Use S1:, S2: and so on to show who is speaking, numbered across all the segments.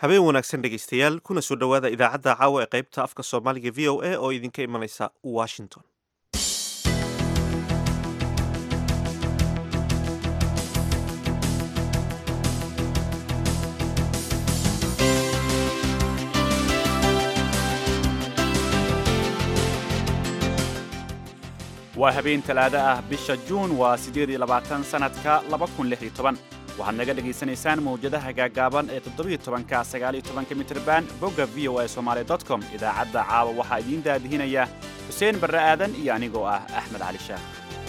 S1: habeen wanaagsan dhegaystayaal kuna soo dhowaada idaacadda caawa ee qaybta afka soomaaliga v o a oo idinka imanaysa washington
S2: waa habeen talaado ah bisha juun waa siddeed iyo labaatan sannadka laba kun lix iyo toban waxaad naga dhegaysanaysaan mawjadaha gaagaaban ee toddobiyo tobanka sagaal iyo tobanka mitrban bogga v o a somaali dot com idaacadda caawa waxaa idiin daadihinaya xuseen barre aadan iyo anigoo ah axmed cali sheekh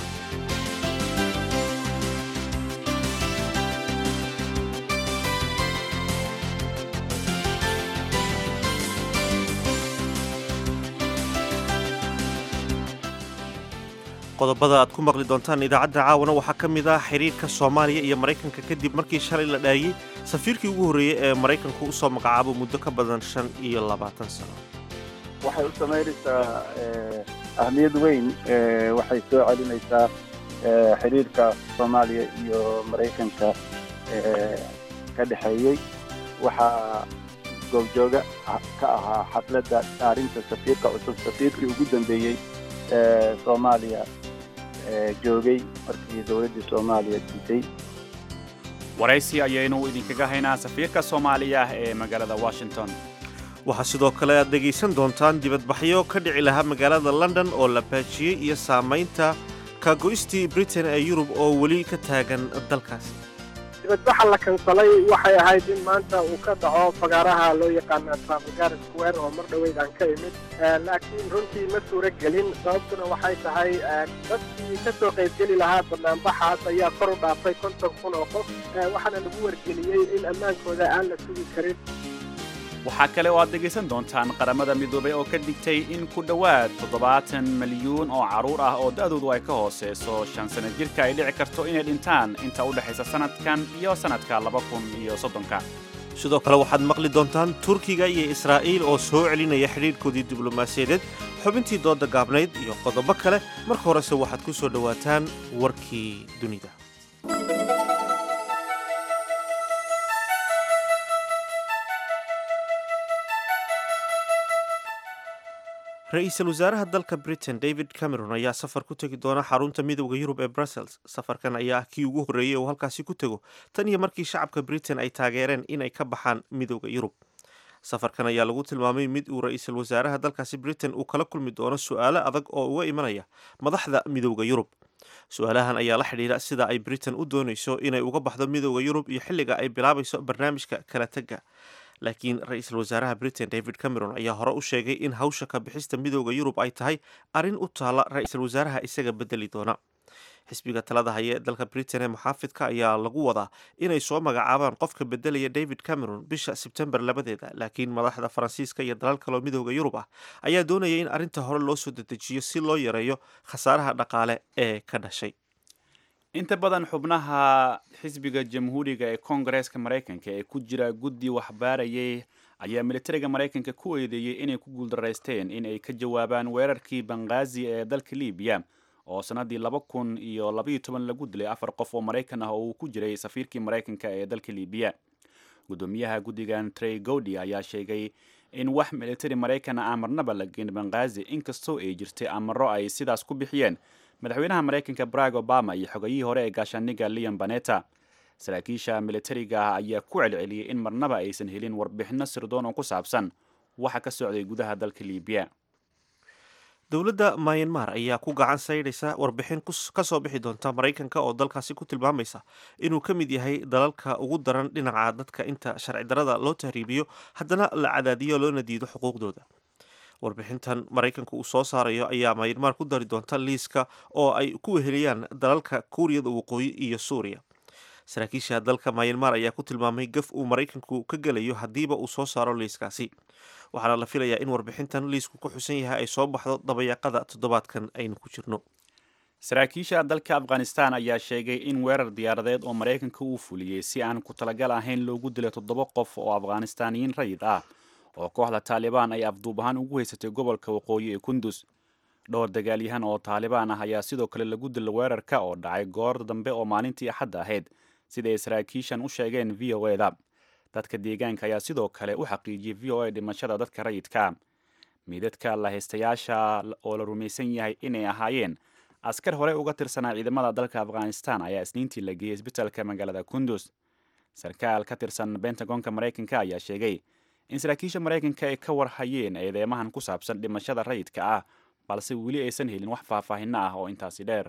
S1: qodobada aad ku maqli doontaan idaacadda caawana waxaa ka mid ah xiriirka soomaaliya iyo maraykanka kadib markii shalay la dhaayey safiirkii ugu horreeyey ee maraykanku u soo magacaabo muddo ka badan shan iyo labaatan sano
S3: waxay u samaynaysaa ahmiyad weyn waxay soo celinaysaa xiriirka soomaaliya iyo maraykanka ka dhexeeyey waxaa goobjooga ka ahaa xafladda dhaarinta safiirka cusub safiirkii ugu dambeeyey soomaaliya joogay markii dowladdii soomaaliya diiday
S2: waraysi ayaynu idinkaga haynaa safiirka soomaaliya ee magaalada washington
S1: waxaa sidoo kale aad dhegaysan doontaan dibadbaxyo ka dhici lahaa magaalada london oo la baajiyey iyo saamaynta kaago'istii britain ee yurub oo weli ka taagan dalkaasi
S4: dibadbaxa la kansalay waxay ahayd in maanta uu ka dhaco fagaaraha loo yaqaana trafalgar square oo mar dhoweyd aan ka imid laakiin runtii ma suuro gelin sababtuna waxay tahay dadkii ka soo qaybgeli lahaa banaanbaxaas ayaa kor u dhaafay konton kun oo qof waxaana lagu wargeliyey in ammaankooda aan la sugi karin
S2: waxaa kale oo aad dhegaysan doontaan qaramada midoobay oo ka digtay in ku dhowaad toddobaatan milyuun oo carruur ah oo da'doodu ay ka hooseyso shan sana jirka ay dhici karto inay dhintaan inta u dhexaysa sannadkan iyo sannadka laba kun iyo soddonka
S1: sidoo kale waxaad maqli doontaan turkiga iyo israa'iil oo soo celinaya xidhiirhkoodii diblomaasiyadeed xubintii doodda gaabnayd iyo qodobo kale marka horese waxaad ku soo dhowaataan warkii dunida ra-iisul wasaaraha dalka britain david cameron ayaa safar ku tegi doona xarunta midowda yurub ee brussels safarkan ayaa ah kii ugu horreeyey oo halkaasi ku tego tan iyo markii shacabka britain ay taageereen inay ka baxaan midowda yurub safarkan ayaa lagu tilmaamay mid uu ra-iisul wasaaraha dalkaasi britain uu kala kulmi doono su-aalo adag oo uga imanaya madaxda midowda yurub su-aalahan ayaa la xidhiira sida ay britain u doonayso inay uga baxdo midowda yurub iyo xilliga ay bilaabayso barnaamijka kala tega laakiin ra-iisul wasaaraha britain david cameron ayaa hore u sheegay in hawsha ka bixista midowda yurub ay tahay arrin u taalla ra-iisul wasaaraha isaga bedeli doona xisbiga talada haya ee dalka britain ee muxaafidka ayaa lagu wadaa inay soo magacaabaan qofka bedelaya david cameron bisha sebtembar labadeeda laakiin madaxda faransiiska iyo dalal kaloo midowda yurub ah ayaa doonaya in arrinta hore loo soo dedejiyo si loo yareeyo khasaaraha dhaqaale ee ka dhashay
S2: inta badan xubnaha xisbiga jamhuuriga ee koongareeska maraykanka ee ku jira guddi waxbaarayay ayaa militariga maraykanka ku eedeeyey inay ku guuldaraysteen in ay ka jawaabaan weerarkii banghaazi ee dalka libiya oo sannaddii laba kun iyo labaiyo toban lagu dilay afar qof oo maraykan ah oo uu ku jiray safiirkii maraykanka ee dalka libiya guddoomiyaha guddigan trey gowdi ayaa sheegay in wax militari maraykan aan marnaba la geen banghaazi inkastoo ay jirtay amaro ay sidaas ku bixiyeen madaxweynaha maraykanka barack obama iyo xogayihii hore ee gaashaaniga leon baneta saraakiisha militariga ah ayaa ku celceliyey in marnaba aysan helin warbixinno sirdoon oo ku saabsan waxa ka socday gudaha dalka libiya
S1: dowladda mayanmar ayaa ku gacan saydhaysa warbixin ka soo bixi doonta maraykanka oo dalkaasi ku tilmaamaysa inuu ka mid yahay dalalka ugu daran dhinaca dadka inta sharci darada loo tahriibiyo haddana la cadaadiyo loona diido xuquuqdooda warbixintan maraykanka uu soo saarayo ayaa mayanmar ku dari doonta liiska oo ay ku weheliyaan dalalka kuuriyada waqooyi iyo suuriya saraakiisha dalka mayanmar ayaa ku tilmaamay gaf uu maraykanku ka gelayo haddiiba uu soo saaro liiskaasi waxaana la filayaa in warbixintan liisku ku xusan yahay ay soo baxdo dabayaaqada toddobaadkan aynu ku jirno
S2: saraakiisha dalka afghanistan ayaa sheegay in weerar diyaaradeed oo maraykanka uu fuliyey si aan ku talagal ahayn loogu dilay toddoba qof oo afghanistaaniyiin rayid ah oo kooxda taalibaan ay afduub ahaan ugu haysatay gobolka waqooyi ee kundus dhowr dagaalyahan oo taalibaan ah ayaa sidoo kale lagu dila weerarka oo dhacay goor dambe oo maalintii axadda ahayd sida ay saraakiishan u sheegeen v o eda dadka deegaanka ayaa sidoo kale u xaqiijiyey v o a dhimashada dadka rayidka miidadka lahaystayaasha oo la rumaysan yahay inay ahaayeen askar horey uga tirsanaa ciidamada dalka afghanistan ayaa isniintii la geeyey isbitaalka magaalada kundus sarkaal ka tirsan bentagonka maraykanka ayaa sheegay in saraakiisha maraykanka ay ka warhayeen eedeymahan ku saabsan dhimashada rayidka ah balse weli aysan helin wax faahfaahinno ah oo intaasi dheer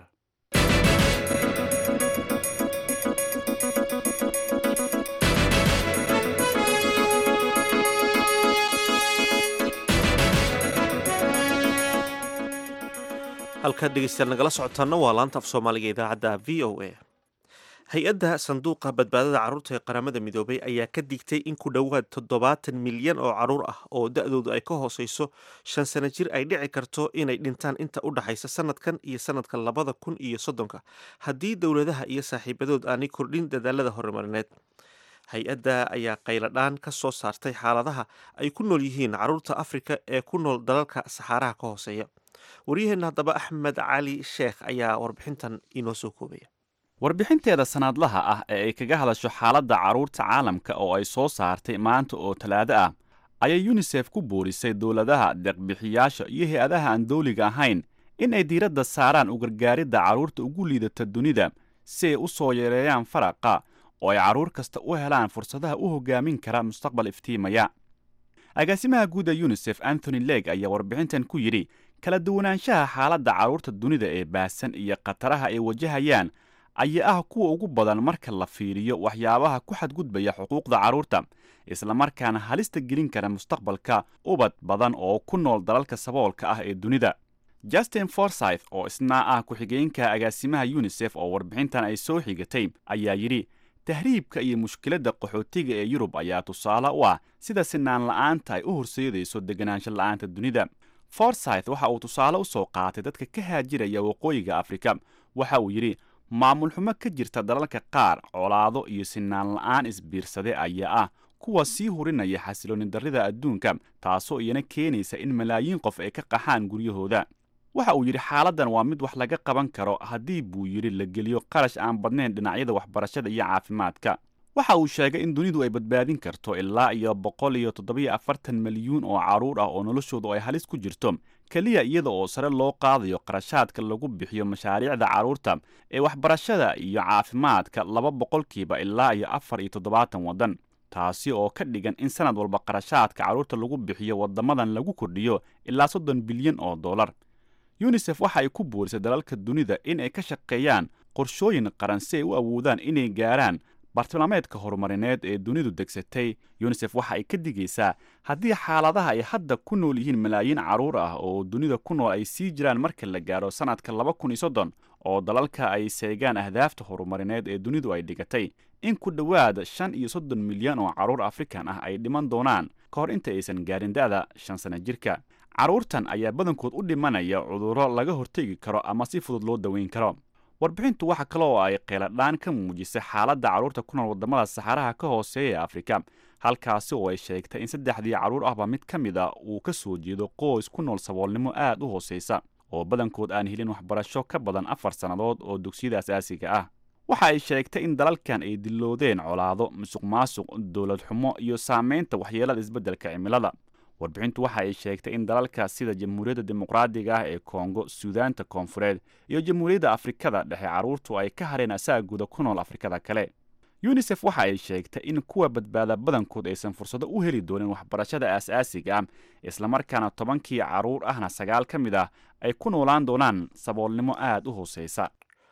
S1: halkaad dhegeystayaal nagala socotaana waa laanta af soomaaliga idaacadda v o a hay-adda sanduuqa badbaadada carruurta ee qaramada midoobay ayaa ka digtay in ku dhowaad toddobaatan milyan oo carruur ah oo da-doodu ay ka hooseyso shan sano jir ay dhici karto inay dhintaan inta u dhaxaysa sanadkan iyo sanadka labada kun iyo soddonka haddii dowladaha iyo saaxiibadood aanay kordhin dadaalada horumarineed hay-adda ayaa qayladhaan ka soo saartay xaaladaha ay ku nool yihiin carruurta afrika ee ku nool dalalka saxaaraha ka hooseeya waryaheenna haddaba axmed cali sheekh ayaa warbixintan inoo soo koobaya
S2: warbixinteeda sanadlaha ah ee ay kaga hadasho xaaladda carruurta caalamka oo ay soo saartay maanta oo talaado ah ayay yunisef ku boorisay dowladaha deeqbixiyaasha iyo hay-adaha aan dawliga ahayn in ay diiradda saaraan u gargaaridda carruurta ugu liidata dunida si ay u soo yareeyaan faraqa oo ay carruur kasta u helaan fursadaha u hoggaamin kara mustaqbal iftiimaya agaasimaha guud ee yunisef anthony leg ayaa warbixintan ku yidhi kala duwanaanshaha xaaladda carruurta dunida ee baahsan iyo khataraha ay wajahayaan ayaa ah kuwa ugu badan marka la fiiriyo waxyaabaha ku xadgudbaya xuquuqda carruurta islamarkaana halista gelin kara mustaqbalka ubad badan oo ku nool dalalka saboolka ah ee dunida justin forsyth oo isna ah ku-xigeenka agaasimaha yunisef oo warbixintan ay soo xigatay ayaa yidhi tahriibka iyo mushkiladda qaxootiga ee yurub ayaa tusaale u ah sida sinaan la'aanta ay u horseedayso deganaansho la'aanta dunida forsyth waxa uu tusaale u soo qaatay dadka ka haajiraya waqooyiga afrika waxa uu yidhi maamul xumo ka jirta dalalka qaar colaado iyo sinaan la'aan isbiirsade ayaa ah kuwa sii hurinaya xasilooni darrida adduunka taasoo iyana keenaysa in malaayiin qof ay ka qaxaan guryahooda waxa uu yidhi xaaladdan waa mid wax laga qaban karo haddii buu yidhi la geliyo qarash aan badnayn dhinacyada waxbarashada iyo caafimaadka waxa uu sheegay in dunidu ay badbaadin karto ilaa iyo boqol iyo toddobiyo afartan milyuun oo carruur ah oo noloshoodu ay halis ku jirto keliya iyada oo sare loo qaadayo qarashaadka lagu bixiyo mashaariicda carruurta ee waxbarashada iyo caafimaadka laba boqolkiiba ilaa iyo afar iyo toddobaatan waddan taasi oo ka dhigan in sanad walba qarashaadka carruurta lagu bixiyo waddamadan lagu kordhiyo ilaa soddon bilyan oo dollar yunisef waxa ay ku boorisay dalalka dunida in ay ka shaqeeyaan qorshooyin qaran si ay u awoodaan inay gaaraan bartilmaameedka horumarineed ee dunidu degsatay yunisef waxa ay ka digaysaa haddii xaaladaha ay hadda ku nool yihiin malaayiin carruur ah oo dunida ku nool ay sii jiraan marka la gaaro sannadka laba kun iyo soddon oo dalalka ay seegaan ahdaafta horumarineed ee dunidu ay dhigatay in ku dhowaad shan iyo soddon milyan oo carruur afrikan ah ay dhiman doonaan ka hor inta aysan gaarin da'da shan sana jirka carruurtan ayaa badankood u dhimanaya cudurro laga hortegi karo ama si fudud loo daweyn karo warbixintu waxa kale oo ay qeeladhaan ka muujisay xaaladda carruurta ku nool waddamada saxaraha ka hooseeya ee afrika halkaasi oo ay sheegtay in saddexdii carruur ahba mid ka mid a uu ka soo jeedo qoys ku nool saboolnimo aad u hoosaysa oo badankood aan helin waxbarasho ka badan afar sannadood oo dugsiyada asaasiga ah waxa ay sheegtay in dalalkan ay diloodeen colaado musuq maasuq dowlad xumo iyo saamaynta waxyeelada isbeddelka cimilada warbixintu waxa ay sheegtay in dalalka sida jamhuuriyadda dimuqraadiga ah ee kongo suudaanta koonfureed iyo jamhuuriyadda afrikada dhexe carruurtu ay ka hareen asaagooda ku nool afrikada kale yunisef waxa ay sheegtay in kuwa badbaada badankood aysan fursado u heli doonin waxbarashada aas-aasiga ah islamarkaana tobankii carruur ahna sagaal ka mid ah ay ku noolaan doonaan saboolnimo aad u hooseysa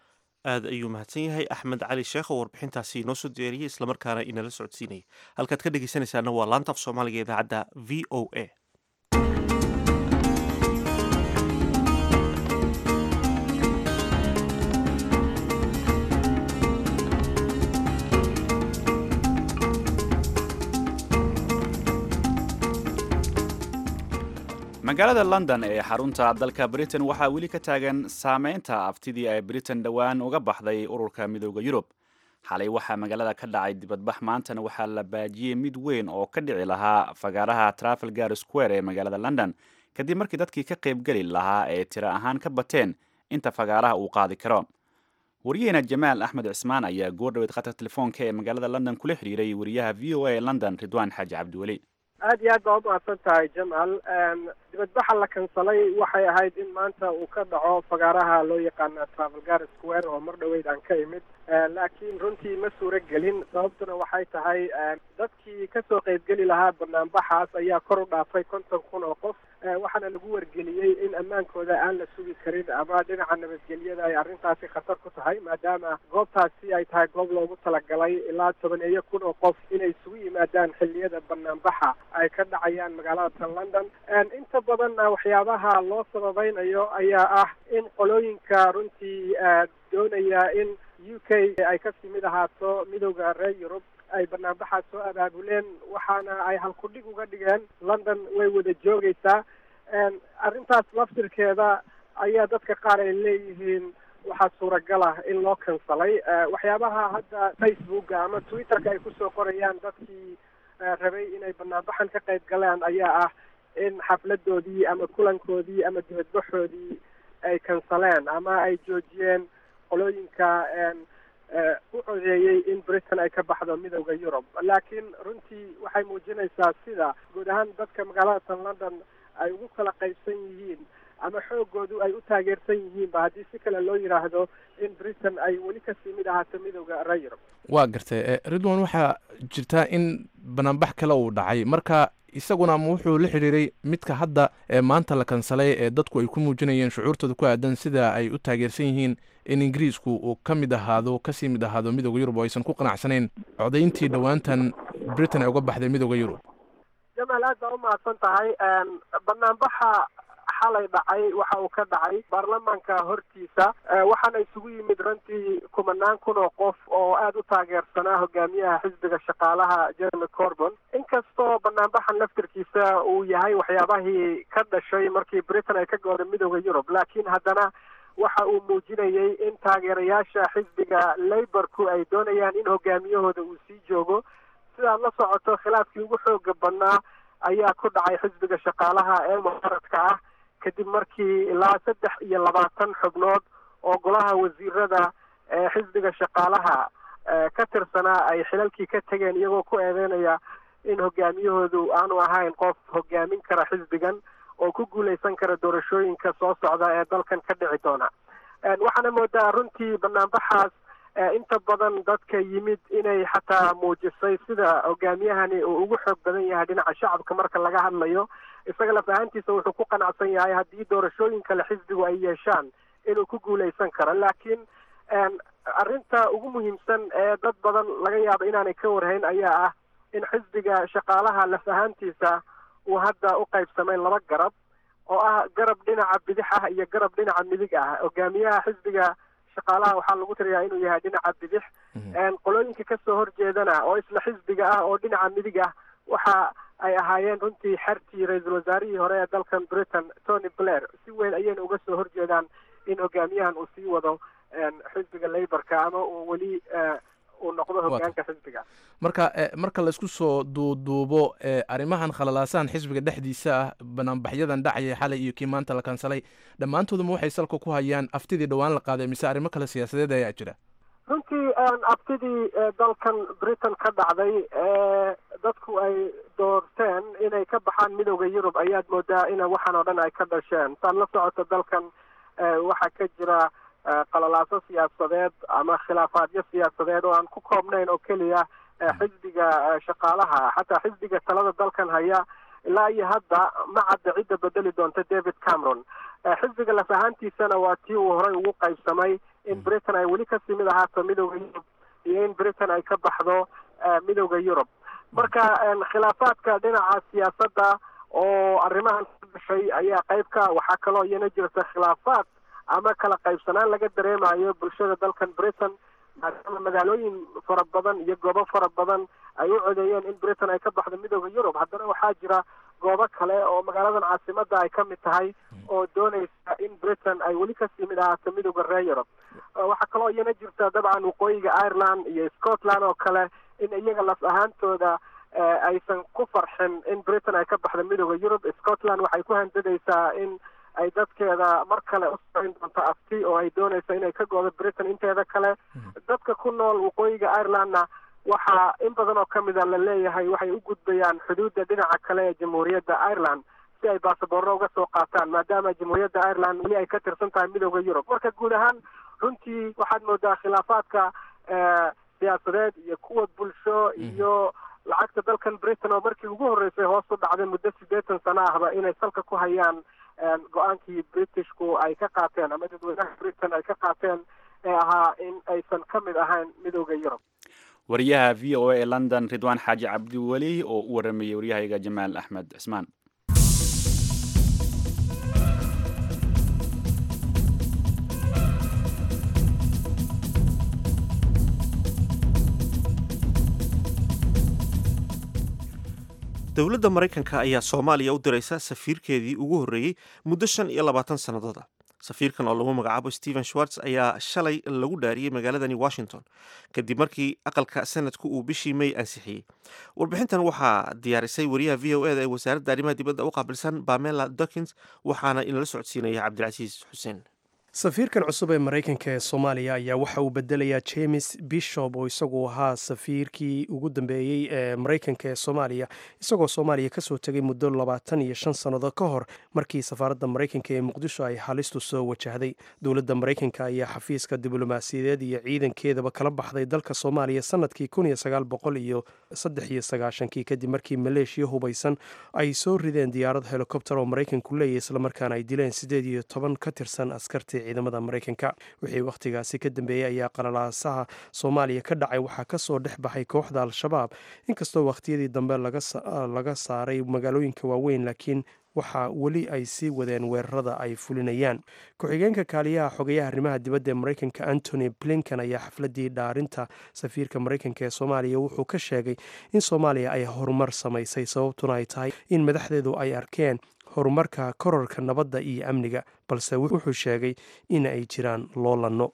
S1: aad ayuu mahadsan yahay axmed cali sheekh oo warbixintaasi inoo soo diyaariyey islamarkaana inala socodsiinayay halkaad ka dhegeysanaysaana waa laanta af soomaaliga idaacadda v o a
S2: magaalada london ee xarunta dalka britain waxaa weli ka taagan saameynta aftidii ay britain dhowaan uga baxday ururka midooda yurub xalay waxaa magaalada ka dhacay dibadbax maantana waxaa la baajiyey mid weyn oo ka dhici lahaa fagaaraha trafalgar square ee magaalada london kadib markii dadkii ka qaybgeli lahaa ee tiro ahaan ka bateen inta fagaaraha uu qaadi karo waryaheena jamaal axmed cismaan ayaa goordhaweed khadka telefoonka ee magaalada london kula xiriiray wariyaha v o a ee london ridwaan xaaji cabdiweli
S4: aad iyo aad baa umahadsan tahay jamal dibadbaxa la kansalay waxay ahayd in maanta uu ka dhaco fagaaraha loo yaqaana travelgar square oo mar dhaweyd aan ka imid laakiin runtii ma suuro gelin sababtuna waxay tahay dadkii kasoo qeybgeli lahaa banaanbaxaas ayaa kor u dhaafay konton kun oo qof waxaana lagu wargeliyey in ammaankooda aan la sugi karin ama dhinaca nabadgelyada ay arrintaasi khatar ku tahay maadaama goobtaasi ay tahay goob loogu talagalay ilaa tobaneeyo kun oo qof inay isugu yimaadaan xilliyada banaanbaxa ay ka dhacayaan magaalada tan london inta badanna waxyaabaha loo sababeynayo ayaa ah in qolooyinka runtii doonaya in u k ay kasii mid ahaato midooda reer yurub ay banaanbaxaas soo abaabuleen waxaana ay halkudhig uga dhigeen london way wada joogaysaa arrintaas laftirkeeda ayaa dadka qaar ay leeyihiin waxaa suuragal ah in loo kansalay waxyaabaha hadda facebooka ama twitterka ay kusoo qorayaan dadkii rabay inay banaanbaxan ka qayb galaan ayaa ah in xafladoodii ama kulankoodii ama dibadbaxoodii ay kansaleen ama ay joojiyeen qolooyinka u codeeyey in britain ay ka baxdo midooda yurub laakiin runtii waxay muujinaysaa sida guud ahaan dadka magaalada tan london ay ugu kala qaybsan yihiin ama xoogoodu ay u taageersan yihiinba haddii si kale loo yidhaahdo in britain ay weli kasii mid ahaato midooda reer yurub
S5: waa gartay ridwan waxaa jirtaa in banaanbax kale uu dhacay marka isaguna ma wuxuu la xidhiiray midka hadda ee maanta la kansalay ee dadku ay ku muujinayeen shucuurtooda ku aadan sida ay u taageersan yihiin in ingiriisku uu ka mid ahaado kasii mid ahaado midooda yurub oo aysan ku qanacsanayn codayntii dhowaantan britain ay uga baxday midooda yurub
S4: jamaal aad baa umahadsan tahay banaanbaxa xalay dhacay waxa uu ka dhacay baarlamaanka hortiisa waxaana isugu yimid runtii kumanaan kun oo qof oo aada u taageersanaa hogaamiyaha xisbiga shaqaalaha jeremy corbon inkastoo banaanbaxan laftirkiisa uu yahay waxyaabahii ka dhashay markii britain ay ka gooday midooda yurub laakiin haddana waxa uu muujinayay in taageerayaasha xisbiga laborku ay doonayaan in hogaamiyahooda uu sii joogo sidaad la socoto khilaafkii ugu xooga badnaa ayaa ku dhacay xisbiga shaqaalaha ee mucaaradka ah kadib markii ilaa saddex iyo labaatan xubnood oo golaha wasiirada ee xisbiga shaqaalaha ka tirsanaa ay xilalkii ka tegeen iyagoo ku eedeynaya in hogaamiyahoodu aanu ahayn qof hogaamin kara xisbigan oo ku guuleysan kara doorashooyinka soo socda ee dalkan ka dhici doona waxaana moodaa runtii banaanbaxaas inta badan dadka yimid inay xataa muujisay sida hogaamiyahani uu ugu xoog badan yahay dhinaca shacabka marka laga hadlayo isaga laf ahaantiisa wuxuu ku qanacsan yahay haddii doorashooyin kale xisbigu ay yeeshaan inuu ku guuleysan karo laakiin arrinta ugu muhiimsan ee dad badan laga yaabo inaanay ka warhayn ayaa ah in xisbiga shaqaalaha laf ahaantiisa uu hadda u qaybsamay laba garab oo ah garab dhinaca bidix ah iyo garab dhinaca midig ah hogaamiyaha xisbiga shaqaalaha waxaa lagu tiriyaa inuu yahay dhinaca bidix qolooyinka kasoo horjeedana oo isla xisbiga ah oo dhinaca midig ah waxa ay ahaayeen runtii xertii ra-iisul wasaarihii hore ee dalkan britain tony blair si weyn ayayna uga soo horjeedaan in hogaamiyahan uu sii wado xisbiga laborka ama uu weli uu noqdo hogaanka xisbiga
S5: marka marka laisku soo duuduubo arrimahan khalalaasahan xisbiga dhexdiisa ah banaanbaxyadan dhacaya xalay iyo kii maanta la kansalay dhammaantooduma waxay salka ku hayaan aftidii dhowaan la qaaday mise arrimo kale siyaasadeed ayaa jira
S4: runtii aftidii dalkan britain ka dhacday ee dadku ay doorteen inay ka baxaan midooda yurub ayaad moodaa in waxaan oo dhan ay ka dhasheen saad la socoto dalkan waxaa ka jira qalalaaso siyaasadeed ama khilaafaadyo siyaasadeed oo aan ku koobnayn oo keliya xisbiga shaqaalaha xataa xisbiga talada dalkan haya ilaa iyo hadda ma cadda cidda bedeli doonta david cameron xisbiga laf ahaantiisana waa tii uu horey ugu qaybsamay in britain ay weli kasii mid ahaato midooda yurub iyo in britain ay ka baxdo midooda yurub marka khilaafaadka dhinaca siyaasadda oo arrimahan ka dhashay ayaa qayb ka waxaa kaloo iyana jirta khilaafaad ama kala qaybsanaan laga dareemayo bulshada dalkan britain maadaama magaalooyin fara badan iyo goobo fara badan ay u codeeyeen in britain ay ka baxdo midooda yurub haddana waxaa jira goobo kale oo magaaladan caasimada ay ka mid tahay oo doonaysa in britain ay weli kasii mid ahaato midooda reer yurub waxaa kaloo iyana jirta dabcan waqooyiga ireland iyo scotland oo kale in iyaga laf ahaantooda aysan ku farxin in britain ay ka baxdo midooda yurub scotland waxay ku handadaysaa in ay dadkeeda mar kale u samayn doonto afti oo ay doonayso inay ka goodo britain inteeda kale dadka ku nool waqooyiga irelandna waxaa in badan oo kamid a la leeyahay waxay u gudbayaan xuduudda dhinaca kale ee jamhuuriyadda ireland si ay baasaboorro uga soo qaataan maadaama jamhuuriyadda ireland weli ay ka tirsan tahay midooda yurub marka guud ahaan runtii waxaad moodaa khilaafaadka siyaasadeed iyo kuwa bulsho iyo lacagta dalkan britain oo markii ugu horreysay hoos u dhacday muddo siddeetan sano ahba inay salka ku hayaan go-aankii britishku ay ka qaateen ama dadweynaha britain ay ka qaateen ee ahaa in aysan ka mid ahayn midooda yurub
S2: wariyaha v o a ee london ridwaan xaaji cabdiweli oo u waramayay waryahayga jamaal axmed cismaan
S1: dowladda maraykanka ayaa soomaaliya u diraysa safiirkeedii ugu horreeyey muddo shan iyo labaatan sannadood ah safiirkan oo lagu magacaabo stephen schwartz ayaa shalay lagu dhaariyey magaaladani washington kadib markii aqalka sanadku uu bishii may ansixiyey warbixintan waxaa diyaarisay wariyaha v o eda ee wasaaradda arrimaha dibadda u qaabilsan bamela dokins waxaana inala socodsiinaya cabdilcasiis xuseen
S6: safiirkan cusub ee maraykanka ee soomaaliya ayaa waxa uu bedelayaa james bishop oo isagu ahaa safiirkii ugu dambeeyey ee maraykanka ee soomaaliya isagoo soomaaliya kasoo tegay muddo labaatan iyo shan sannadood ka hor markii safaaradda maraykanka ee muqdisho ay halistu soo wajahday dowladda maraykanka ayaa xafiiska diblomaasiyadeed iyo ciidankeedaba kala baxday dalka soomaaliya sanadkii kun iyo sagaal boqol iyo saddex iyo sagaashankii kadib markii maleeshiya hubaysan ay soo rideen diyaarad helikobter oo maraykanku leeyahy islamarkaana ay dileen siddeed iyo toban ka tirsan askartii ciidamada maraykanka wixii wakhtigaasi ka dambeeyey ayaa qalalaasaha soomaaliya ka dhacay waxaa kasoo dhex baxay kooxda al-shabaab inkastoo wakhtiyadii dambe laga saaray magaalooyinka waaweyn laakiin waxaa weli ay sii wadeen weerarada ay fulinayaan ku-xigeenka kaaliyaha xogayaha arrimaha dibadda ee maraykanka antony blinkan ayaa xafladii dhaarinta safiirka maraykanka ee soomaaliya wuxuu ka sheegay in soomaaliya ay horumar samaysay sababtuna ay tahay in madaxdeedu ay arkeen horumarka kororka nabadda iyo amniga balse wuxuu sheegay in ay jiraan loolanno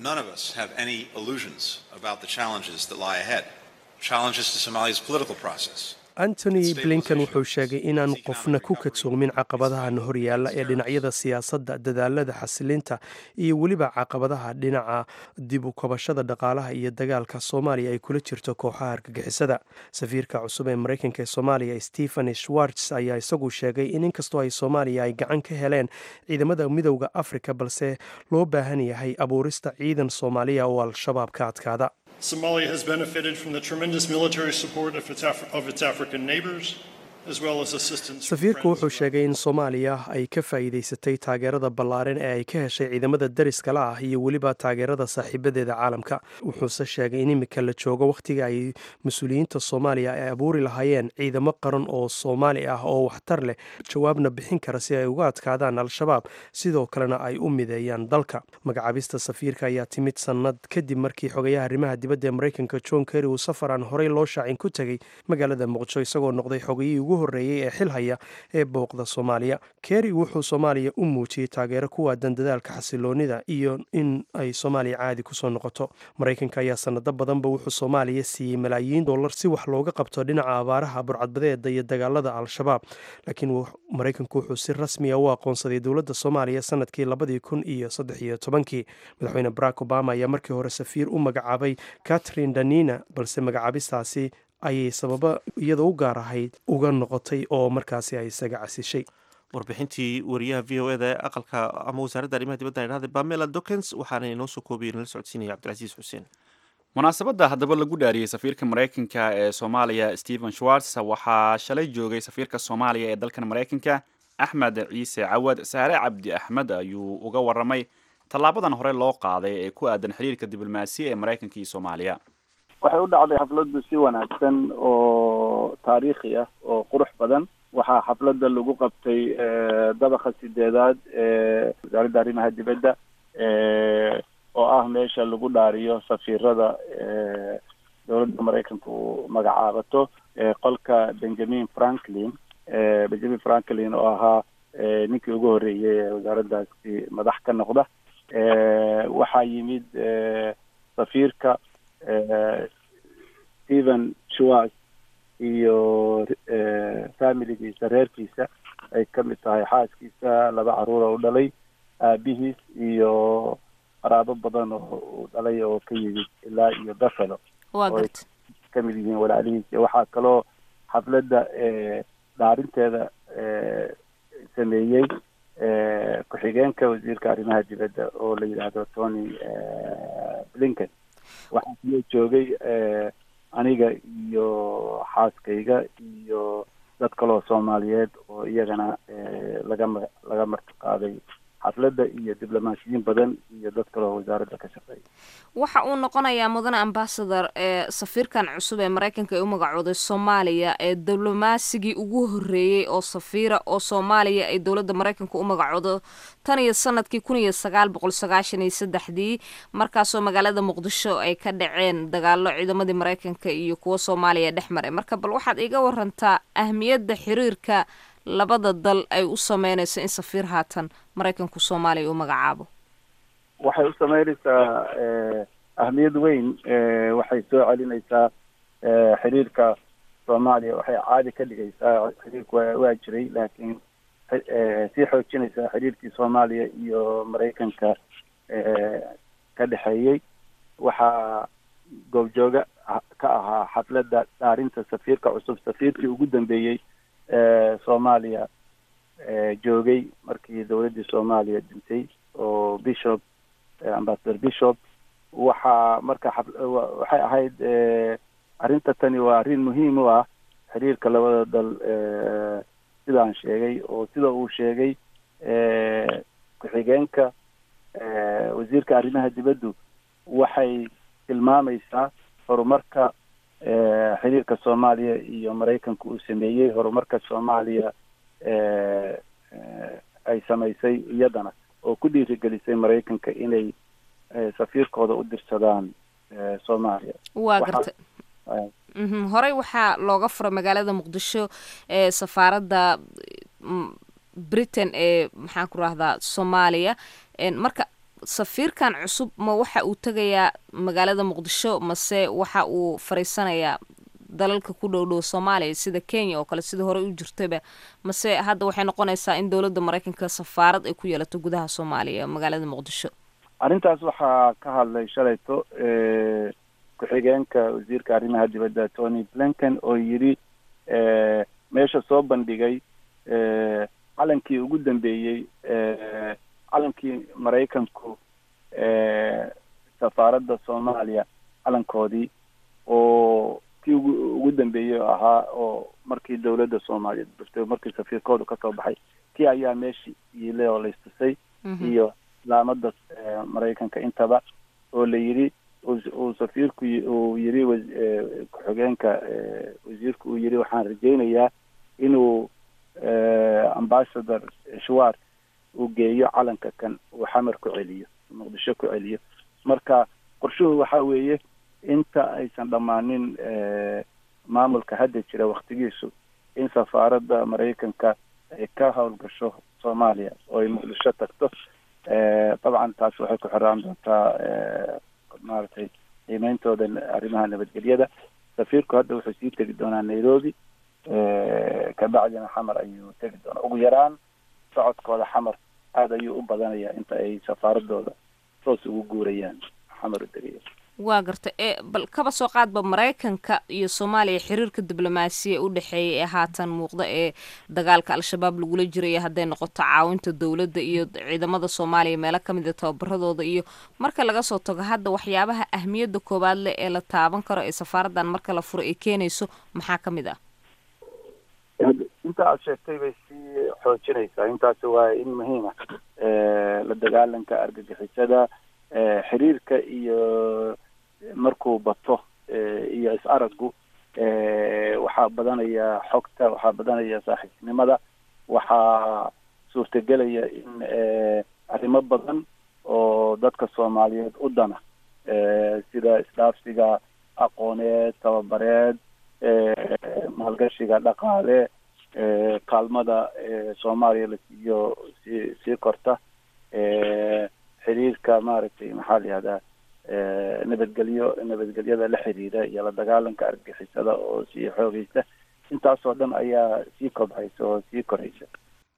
S6: antony blinkan wuxuu sheegay inaan qofna ku kadsoomin caqabadahan horyaalla ee dhinacyada siyaasadda dadaalada xasilinta iyo weliba caqabadaha dhinaca dib u kabashada dhaqaalaha iyo dagaalka soomaaliya ay kula jirto kooxaha argagixisada safiirka cusub ee maraykanka ee soomaaliya stephen schwartz ayaa isagu sheegay in inkastoo ay soomaaliya ay gacan ka heleen ciidamada midowda afrika balse loo baahan yahay abuurista ciidan soomaaliya oo al-shabaab ka adkaada
S7: Somalia has benefited from the tremendous military support of its, Af- of its African neighbors, as well as assistance. from
S6: safiirku
S7: friends
S6: wuxuu sheegay in soomaaliya ay ka faa'iidaysatay taageerada ballaaran ee ay ka heshay ciidamada dariskala ah iyo weliba taageerada saaxiibadeeda caalamka wuxuuse sheegay in imika la joogo wakhtiga ay mas-uuliyiinta soomaaliya ay abuuri lahaayeen ciidamo qaran oo soomaali ah oo waxtar leh jawaabna bixin kara si ay uga adkaadaan al-shabaab sidoo kalena ay u mideeyaan dalka magacaabista safiirka ayaa timid sannad kadib markii xogayaha arrimaha dibadda ee maraykanka john kerry uu safar aan horey loo shaacin ku tegey magaalada muqdisho isagoo noqday xogayihii ugu horreeyey ee xil haya ee booqda soomaaliya kerry wuxuu soomaaliya u muujiyey taageero ku waadan dadaalka xasiloonida iyo in ay soomaaliya caadi kusoo noqoto maraykanka ayaa sanado badanba wuxuu soomaaliya siiyey malaayiin dollar si wax looga qabto dhinaca abaaraha burcadbadeeda iyo dagaalada al-shabaab laakiin wux- maraykanku wuxuu si rasmiya u aqoonsaday dowladda soomaaliya sanadkii labadii kun iyo saddex iyo tobankii madaxweyne barack obama ayaa markii hore safiir u magacaabay catherine danina balse magacaabistaasi ayay sababo iyada u gaar ahayd uga noqotay oo markaasi ay isaga casishay
S1: warbixintii wariyaha v o eda ee aqalka ama wasaaradda arrimaha dibadda idhahday bamela dokens waxaana inoo soo koobiyey nala socodsiinaya cabdilcasiis xuseen
S2: munaasabadda haddaba lagu dhaariyey safiirka maraykanka ee soomaaliya stephen schwartz waxaa shalay joogay safiirka soomaaliya ee dalkan maraykanka axmed ciise cawad saare cabdi axmed ayuu uga waramay tallaabadan hore loo qaaday ee ku aadan xiriirka diblomaasiya ee maraykanka iyo soomaaliya
S3: waxay u dhacday xafladdu si wanaagsan oo taariikhi ah oo qurux badan waxaa xafladda lagu qabtay eh, dabaqa sideedaad ee wasaaradda arrimaha dibadda eh, oo ah meesha lagu dhaariyo safiirada eh, dowladda maraykanka uu magacaabato eh, qolka benjamin franklin eh, benjamin franklin oo ahaa eh, ninkii ugu horreeyey ee wasaaraddaasi madax ka noqda eh, waxaa yimid eh, safiirka eh, stephen schwartz iyo eh, familigiisa reerkiisa ay ka mid tahay xaaskiisa laba caruur oo u dhalay aabihiis iyo qaraabo badan oo uu dhalay oo ka yimid ilaa iyo buffalo
S8: waa
S3: oo ay
S8: garta
S3: ka mid yihiin walaalihiis iyo waxaa kaloo xafladda eh, dhaarinteeda eh, sameeyey eh, ku-xigeenka wasiirka arrimaha dibadda oo la yidhaahdo tony eh, blinken waxaa kaloo joogay eh, aniga iyo xaaskayga iyo dad kaloo soomaaliyeed oo iyagana eh, laga ma laga marti qaaday xafladda iyo diblomaasiyiin badan iyo dad kaloo wasaaradda ka shaqeeya
S8: waxa uu noqonayaa mudane ambasador ee safiirkan cusub ee maraykanka ee u magacooday soomaaliya ee diblomasigii ugu horreeyey oo safiira oo soomaaliya ay dowladda maraykanka u magacoodo tan iyo sanadkii kun iyo sagaal boqol sagaashan iyo saddexdii markaasoo magaalada muqdisho ay ka dhaceen dagaalo ciidamadii maraykanka iyo kuwa soomaaliya dhex maray marka bal waxaad iga warantaa ahmiyadda xiriirka labada dal ay u sameynayso in safiir haatan maraykanku soomaaliya u magacaabo
S3: waxay u sameynaysaa eh, ahmiyad weyn eh, waxay soo celinaysaa eh, xiriirka soomaaliya waxay caadi ka dhigaysaa xiriirku waa waa jiray laakiin xi- eh, sii xoojinaysaa xiriirkii soomaaliya iyo maraykanka eh, ka dhexeeyey waxaa goobjooga ah- ka ahaa xafladda dhaarinta safiirka cusub safiirkii ugu dambeeyey ee soomaaliya eh, joogay markii dowladdii soomaaliya dhintay oo bishop eh, ambassador bishop waxaa marka xaf- wa- waxay ahayd eh, arrinta tani waa arrin muhiim u ah xiriirka labada dal eh, sidaan sheegay oo sida uu sheegay eh, ku-xigeenka eh, wasiirka arrimaha dibaddu waxay tilmaamaysaa horumarka eh, xiriirka soomaaliya iyo maraykanka uu sameeyey horumarka soomaaliya eh, eh, ay samaysay iyadana oo ku dhiirigelisay maraykanka inay eh, safiirkooda u dirsadaan eh, soomaaliya
S8: waa
S3: Waxaa-
S8: garta
S3: eh,
S8: Mhm, horey waxaa looga furay magaalada muqdisho ee safaaradda mm, britain ee maxaan ku rahdaa soomaaliya En marka safiirkan cusub ma waxa uu tegayaa magaalada muqdisho mase waxa uu fariisanayaa dalalka ku dhow dhow soomaaliya sida kenya oo kale sida horey u jirtaba mase hadda waxay noqonaysaa in dowladda maraykanka safaarad ay ku yeelato gudaha soomaaliya magaalada muqdisho
S3: arrintaas waxaa ka hadlay shalayto eh, ku-xigeenka wasiirka arrimaha dibadda tony blinken oo yidhi eh, meesha soo bandhigay eh, calankii ugu dambeeyey eh, calankii maraykanku eh, safaaradda soomaaliya calankoodii oo kii ugu ugu dambeeyey oo ahaa oo markii dowladda soomaaliya burtay markii safiirkoodu kasoo baxay kii ayaa meeshii yiilay oo la istusay
S8: Mhm.
S3: iyo laamada eh, maraykanka intaba oo la yidhi uu- uu safiirku yi- uu yidhi was- eh, ku-xigeenka eh, wasiirku uu yidhi waxaan rajaynayaa inuu eh, ambassador shwar uu geeyo calanka kan uu xamar ku celiyo muqdisho ku celiyo marka qorshuhu waxa weeye inta aysan dhammaanin eh, maamulka hadda jira waktigiisu in safaaradda maraykanka ay ka howlgasho soomaaliya oo ay muqdisho tagto Eh, dabcan taas waxay ku xiraan doontaa eh, maaragtay qiimeyntooda arrimaha nabadgelyada safiirku hadda wuxuu sii tegi doonaa nairobi eh, kabacdina xamar ayuu tegi doonaa ugu yaraan socodkooda xamar aada ayuu u badanayaa inta ay safaaradooda toos ugu guurayaan xamar u degaya
S8: waa garta ee bal kaba soo qaadba maraykanka iyo soomaaliya xiriirka diblomaasiya u dhexeeya ee haatan muuqda ee dagaalka al-shabaab lagula jiraya hadday noqoto caawinta dowladda iyo ciidamada soomaaliya meelo ka mid a tababaradooda iyo marka laga soo tago hadda waxyaabaha ahmiyadda koowaad leh ee la taaban karo ee safaaraddan marka la furo ay keenayso maxaa ka mid ah
S3: inta aad sheegtay bay sii xoojinaysaa intaasi waa in muhiima la dagaalanka argagixisada eh, xiriirka iyo markuu bato eh, iyo is araggu eh, waxaa badanaya xogta waxaa badanaya saaxiibnimada waxaa suurtagelaya in eh, arrimo badan oo dadka soomaaliyeed u dana eh, sida isdhaafsiga aqooneed tababareed eh, maalgashiga dhaqaale eh, kaalmada eh, soomaaliya la siiyo sii sii korta eh, xiriirka maaragtay maxaa la yihahdaa eh, nabadgelyo nabadgelyada la xiriira iyo la dagaalanka argagixisada oo sii xoogeysa intaasoo dhan ayaa sii kobhaysa oo sii koraysa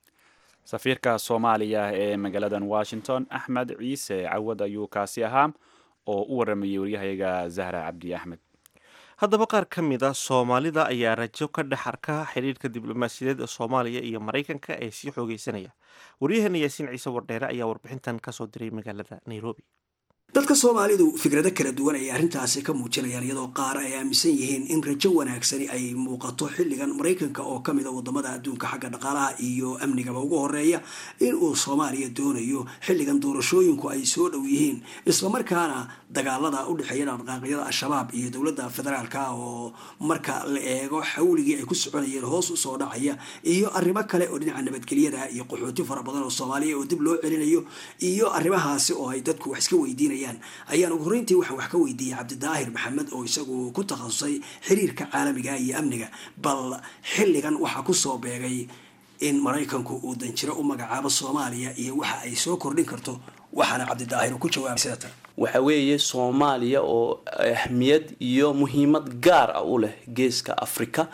S2: safiirka soomaaliya ee magaaladan washington axmed ciise cawad ayuu kaasi ahaa oo u waramayay waryahayaga zahra cabdi axmed
S1: haddaba qaar ka mid a soomaalida ayaa rajo ka dhex arka xidhiirka diblomaasiyadeed ee soomaaliya iyo maraykanka ee sii xoogeysanaya waryaheena yaasiin ciise wardheere ayaa warbixintan kasoo diray magaalada nairobi
S9: dadka soomaalidu fikrado kala duwan ayay arrintaasi ka muujinayaan iyadoo qaar ay aaminsan yihiin in rajo wanaagsani ay muuqato xilligan maraykanka oo ka mid a wadamada adduunka xagga dhaqaalaha iyo amnigaba ugu horeeya in uu soomaaliya doonayo xilligan doorashooyinku ay soo dhow yihiin islamarkaana dagaalada u dhexeeya dhaqdhaqaaqyada al-shabaab iyo dowladda federaalka oo marka la eego xawligii ay ku soconayeen hoos usoo dhacaya iyo arrimo kale oo dhinaca nabadgelyada iyo qaxooti fara badan oo soomaaliya oo dib loo celinayo iyo arrimahaasi oo ay dadku wax iska weydiinayaan ayaan ugu horreyntii waxaan wax ka weydiiyey cabdidaahir maxamed oo isagu ku takhasusay xiriirka caalamiga iyo amniga bal xilligan waxaa kusoo beegay in maraykanku uu danjiro u magacaabo soomaaliya iyo waxa ay soo kordhin karto waxaana cabdidaahir ku jawaabay sida tan
S10: waxa weeye soomaaliya oo ahmiyad iyo muhiimad gaar ah u leh geeska africa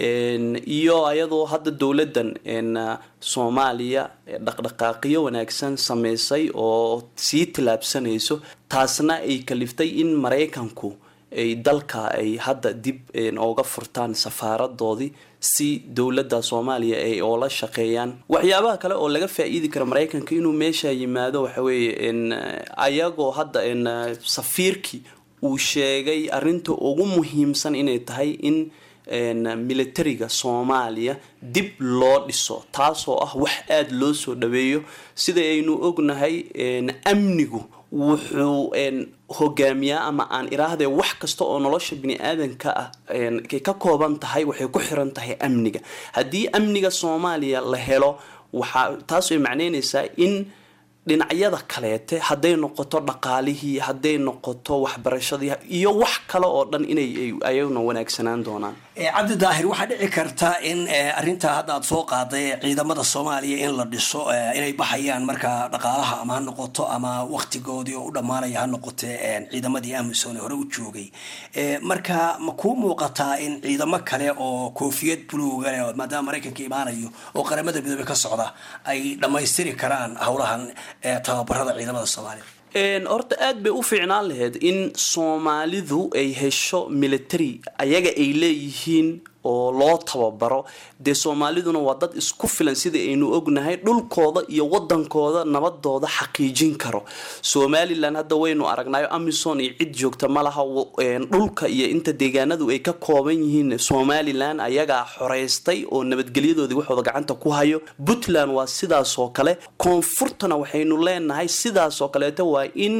S10: iyo ayadoo hadda dowladdan soomaaliya dhaqdhaqaaqiyo wanaagsan sameysay oo sii tillaabsanayso taasna ay kaliftay in maraykanku ay dalka ay hadda dib ooga furtaan safaaradoodii si dowladda soomaaliya ay oola shaqeeyaan waxyaabaha kale oo laga faa-iidi kara maraykanka inuu meesha yimaado waxa weeye ayagoo hadda safiirkii uu sheegay arrinta ugu muhiimsan inay tahay in militariga soomaaliya dib loo dhiso taasoo ah wax aada loo soo dhaweeyo sida aynu ognahay amnigu wuxuu hogaamiyaa ama aan iraahde wax kasta oo nolosha bini aadanka ah kay ka kooban tahay waxay ku xiran tahay amniga haddii amniga soomaaliya la helo waxaa taas ay macneynaysaa in dhinacyada kaleete hadday noqoto dhaqaalihii hadday noqoto waxbarashadii iyo wax kale oo dhan inay ayaguna wanaagsanaan doonaan
S9: cabdi daahir waxaa dhici karta in arrintaa hadda aad soo qaaday ciidamada soomaaliya in la dhiso inay baxayaan marka dhaqaalaha ama ha noqoto ama waktigoodii oo u dhammaanaya ha noqote ciidamadii amisom ee hore u joogay marka ma kuu muuqataa in ciidamo kale oo koofiyad buluuga leh maadaama maraykanka imaanayo oo qaramada midoobey ka socda ay dhammaystiri karaan howlahan tababarada ciidamada soomaaliya
S10: horta aada bay u fiicnaan lahayd in soomaalidu ay hesho military ayaga ay leeyihiin oo loo tababaro dee soomaaliduna waa dad isku filan sida aynu ognahay dhulkooda iyo wadankooda nabadooda xaqiijin karo somalilan hadda waynu aragnayo amison iyo cid joogta malaha dhulka iyo inta deegaanadu ay ka kooban yihiin somalilan ayagaa xoreystay oo nabadgelyadoodii waxooda gacanta ku hayo puntland waa sidaasoo kale koonfurtana waxaynu leenahay sidaasoo kaleeto waa in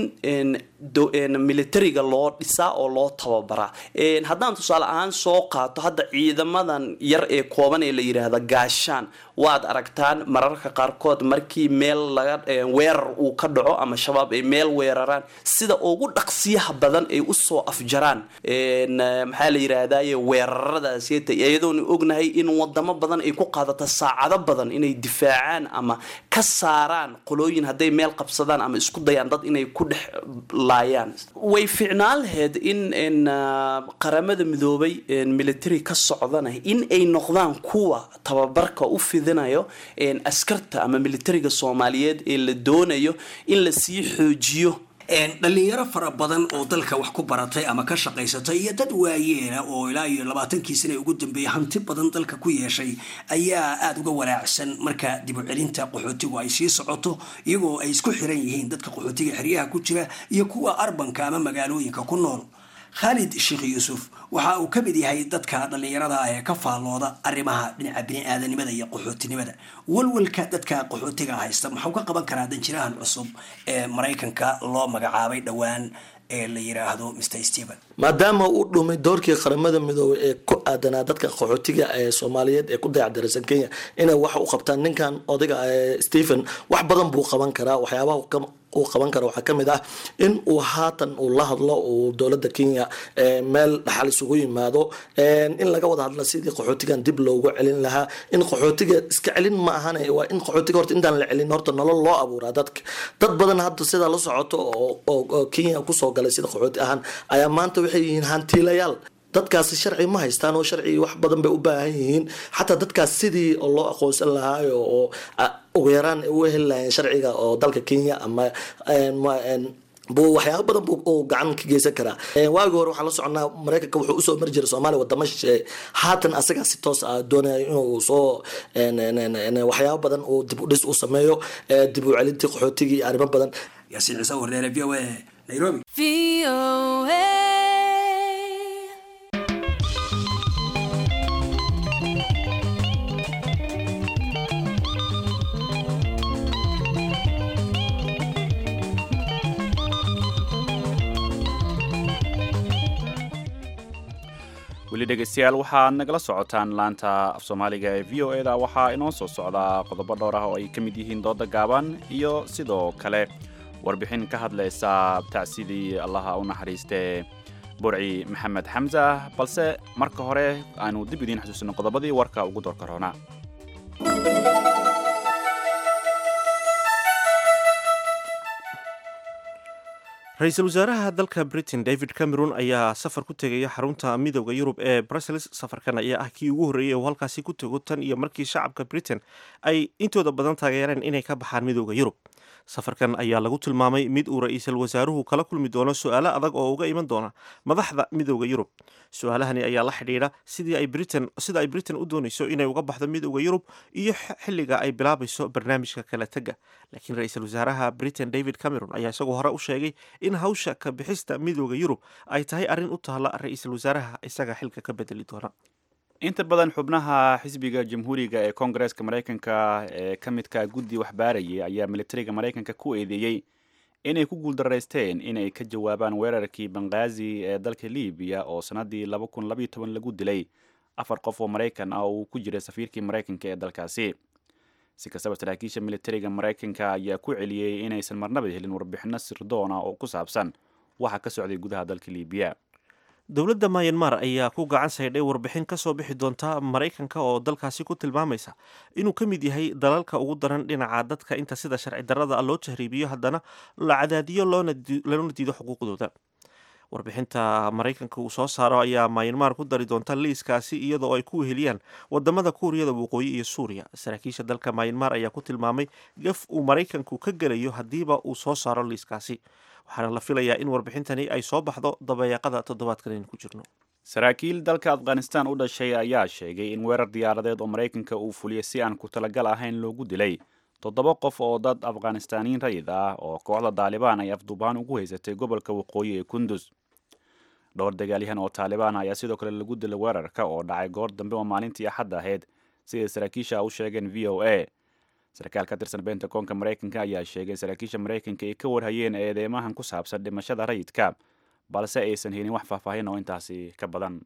S10: militariga loo dhisaa oo loo tababaraa haddaan tusaale ahaan soo qaato hadda ciidamadan yar ee kooban ee la yidhaahda gaashaan waad aragtaan mararka qaarkood markii meel laga weerar uu ka dhaco ama shabaab ay meel weeraraan sida ugu dhaqsiyaha badan ay usoo afjaraan maxaa la yidhaahdaye weeraradaaseta iyadoona ognahay in wadamo badan ay ku qaadato saacado badan inay difaacaan ama ka saaraan qolooyin hadday meel qabsadaan ama isku dayaan dad inay ku dhex laayaan way fiicnaan lahayd in qaramada midoobay military ka socdana in ay noqdaan kuwa tababarka u fidinayo askarta ama militariga soomaaliyeed ee la doonayo in lasii xoojiyo
S9: dhalinyaro fara badan oo dalka wax ku baratay ama ka shaqaysatay iyo dad waayeela oo ilaa iyo labaatankii sana ugu dambeeyay hanti badan dalka ku yeeshay ayaa aada uga walaacsan marka dib u celinta qaxootigu ay sii socoto iyagoo ay isku xiran yihiin dadka qaxootiga xeryaha ku jira iyo kuwa arbanka ama magaalooyinka ku nool khaalid sheekh yuusuf waxa uu ka mid yahay dadka dhallinyarada ah ee ka faallooda arrimaha dhinaca bini-aadanimada iyo qaxootinimada walwalka dadka qaxootiga haysta maxuu ka qaban karaa danjirahan cusub ee maraykanka loo magacaabay dhowaan ee la yiraahdo mr stephen
S11: maadaama uu dhumay doorkii qaramada midoobay ee ku aadanaa dadka qaxootiga ee soomaaliyeed ee ku dayacdaraysan kenya inay wax u qabtaan ninkan odayga stephen wax badan buu qaban karaa waxyaabaha uu qaban kara waxaa kamid ah in uu haatan uu la hadlo uu dowlada kenya meel dhaxal isugu yimaado in laga wada hadla sidii qaxootigan dib loogu celin lahaa in qaxootiga iska celin ma ahan waa in qaxootiga horta intaan la celin horta nolol loo abuuraa dadka dad badan hadda sidaa la socoto oo kenya kusoo galay sida qaxooti ahaan ayaa maanta waxay yihiin hantiilayaal dadkaasi sharci ma haystaan oo sharci wax badan bay u baahan yihiin xataa dadkaas sidii oo loo aqoonsan lahaa oo ugu yaraan u heli lahayn sharciga oo dalka kenya ama buu waxyaaba badan buu uu gacan ka geysan karaa waagi hore waxaan la soconaa mareykanka wuxuu usoo mari jiray soomaaliya wadamo shisheeye haatan asagaa si toos ah doonaya inuu soo waxyaaba badan uu dib u dhis u sameeyo dib u celintii qaxootigii iyo arrimo badan
S9: yaasiin ciise warneere v o a nairobi
S2: weli dhegeystayaal waxaad nagala socotaan laanta af soomaaliga ee v o e da waxaa inoo soo socdaa qodobo dhowr ah oo ay ka mid yihiin dooda gaaban iyo sidoo kale warbixin ka hadlaysa tacsidii allaha u naxariistee burci maxamed xamsa balse marka hore aanu dib idiin xasuusino qodobadii warka ugu doorka roona
S1: ra-iisul wasaaraha dalka britain david cameron ayaa safar ku tegaya xarunta midooda yurub ee brussels safarkan ayaa ah kii ugu horreeyay oo halkaasi ku tego tan iyo markii shacabka britain ay intooda badan taageereen inay ka baxaan midooda yurub safarkan ayaa lagu tilmaamay mid uu ra-iisul wasaaruhu kala kulmi doono su-aalo adag oo uga iman doona madaxda midooda yurub su-aalahani ayaa la xidhiidha sidii ay britain sida ay britain u doonayso inay uga baxdo midooda yurub iyo xilliga ay bilaabayso barnaamijka kala tega laakiin ra-iisul wasaaraha britain david cameron ayaa isagoo hore u sheegay in hawsha ka bixista midooda yurub ay tahay arrin u taalla ra-iisul wasaaraha isaga xilka ka bedeli doona
S2: inta badan xubnaha xisbiga jamhuuriga ee koongareeska maraykanka ee ka midka guddi waxbaarayay ayaa militariga maraykanka ku eedeeyey inay ku guuldaraysteen inay ka jawaabaan weerarkii banghaazi ee dalka libiya oo sannaddii laba kun labaiyo toban lagu dilay afar qof oo maraykan ah oo uu ku jiray safiirkii maraykanka ee dalkaasi si kastaba saraakiisha militariga maraykanka ayaa ku celiyey inaysan marnaba helin warbixino sirdoona oo ku saabsan waxa ka socday gudaha dalka libiya
S1: dowladda mayanmar ayaa ku gacan saydhay warbixin ka soo bixi doonta maraykanka oo dalkaasi ku tilmaamaysa inuu ka mid yahay dalalka ugu daran dhinaca dadka inta sida sharci darrada loo tahriibiyo haddana la cadaadiyo loona diido xuquuqdooda warbixinta maraykanka uu soo saaro ayaa mayanmar ku dari doonta liiskaasi iyadoo ay ku weheliyaan wadamada kuuriyada waqooyi iyo suuriya saraakiisha dalka mayanmar ayaa ku tilmaamay gaf uu maraykanku ka gelayo haddiiba uu soo saaro liiskaasi waxaana la filayaa in warbixintani ay soo baxdo dabayaaqada toddobaadkan aynu ku jirno
S2: saraakiil dalka afghanistan u dhashay ayaa sheegay in weerar diyaaradeed oo maraykanka uu fuliyey si aan ku talagal ahayn loogu dilay toddoba qof oo dad afghanistaniin rayid ah oo kooxda daalibaan ay afduubaan ugu haysatay gobolka waqooyi ee kundus dhowr dagaalyahan oo taalibaan ayaa sidoo kale lagu dilay weerarka oo dhacay goor dambe oo maalintii axadda ahayd siday saraakiisha u sheegeen v o a sarkaal ka tirsan bentagoonka maraykanka ayaa sheegay saraakiisha maraykanka ay ka warhayeen eedeymahan ku saabsan dhimashada rayidka balse aysan helin wax faahfaahin oo intaasi ka badan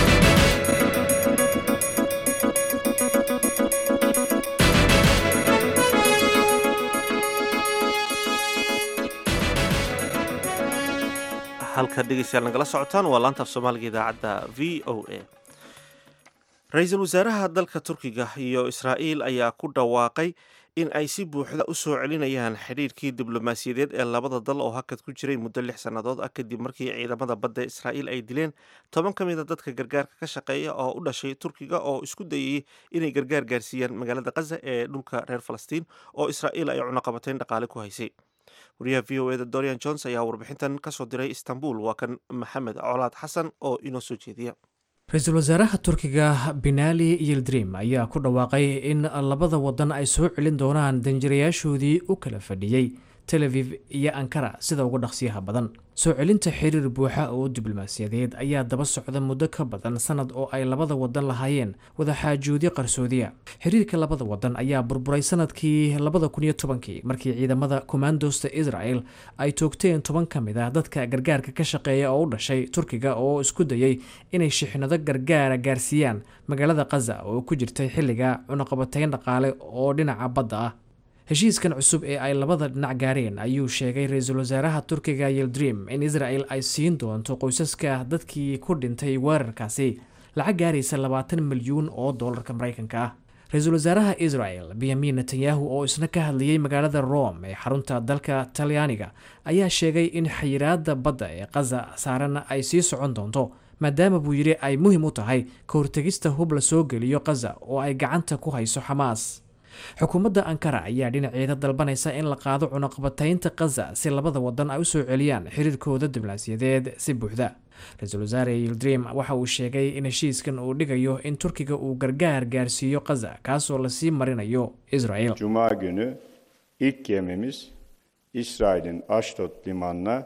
S1: halka dhegeystayaal nagala socotaan waa laanta af soomaaliga idaacadda v o a ra-iisul wasaaraha dalka turkiga iyo israa'iil ayaa ku dhawaaqay in ay si buuxda u soo celinayaan xidhiirkii diblomaasiyadeed ee labada dal oo hakad ku jiray muddo lix sannadood ah kadib markii ciidamada badda israa'iil ay dileen toban ka mid a dadka gargaarka ka shaqeeya oo u dhashay turkiga oo isku dayayay inay gargaar gaarsiiyaan magaalada khaza ee dhulka reer falastiin oo israa'iil ay cunaqabateyn dhaqaale ku haysay wariyaha v o eda dorian jones ayaa warbixintan kasoo diray istanbul waa kan maxamed colaad xasan oo inoo soo jeediya
S12: ra-iisul wasaaraha turkiga binali yildrim ayaa ku dhawaaqay in labada wadan ay soo celin doonaan danjirayaashoodii u kala fadhiyey tel aviv iyo ankara sida uga dhaqsiyaha badan soo celinta xiriir buuxa oo diblomaasiyadeed ayaa daba socda muddo ka badan sanad oo ay labada wadan lahaayeen wadaxaajoodyo qarsoodiya xiriirka labada wadan ayaa burburay sanadkii labada kun iyo tobankii markii ciidamada kommandosta israel ay toogteen toban ka mid ah dadka gargaarka ka shaqeeya oo u dhashay turkiga oo isku dayay inay shixnado gargaara gaarsiiyaan magaalada khaza oo ku jirtay xilliga cunaqabateyn dhaqaale oo dhinaca badda ah heshiiskan cusub ee ay labada dhinac gaareen ayuu sheegay ra-iisul wasaaraha turkiga yildrim in israel ay siin doonto qoysaska dadkii ku dhintay weerarkaasi lacag gaaraysa labaatan milyuun oo doolarka maraykanka ah ra-iisul wasaaraha israel benyamin netanyahu oo isna ka hadlayay magaalada rome ee xarunta dalka talyaaniga ayaa sheegay in xayiraada badda ee khaza saaran ay sii socon doonto maadaama buu yidhi ay muhiim u tahay ka hortegista hub la soo geliyo khaza oo ay gacanta ku hayso xamaas xukuumadda ankara ayaa dhinaceeda dalbanaysa in la qaado cunaqabataynta khaza si labada wadan ay u soo celiyaan xiriirkooda diblaasiyadeed si buuxda ra-iisul wasaare yildrim waxa uu sheegay in heshiiskan uu dhigayo in turkiga uu gargaar gaarsiiyo khaza kaasoo lasii marinayo israel
S13: Cuma günü ilk gemimiz İsrail'in Ashdod limanına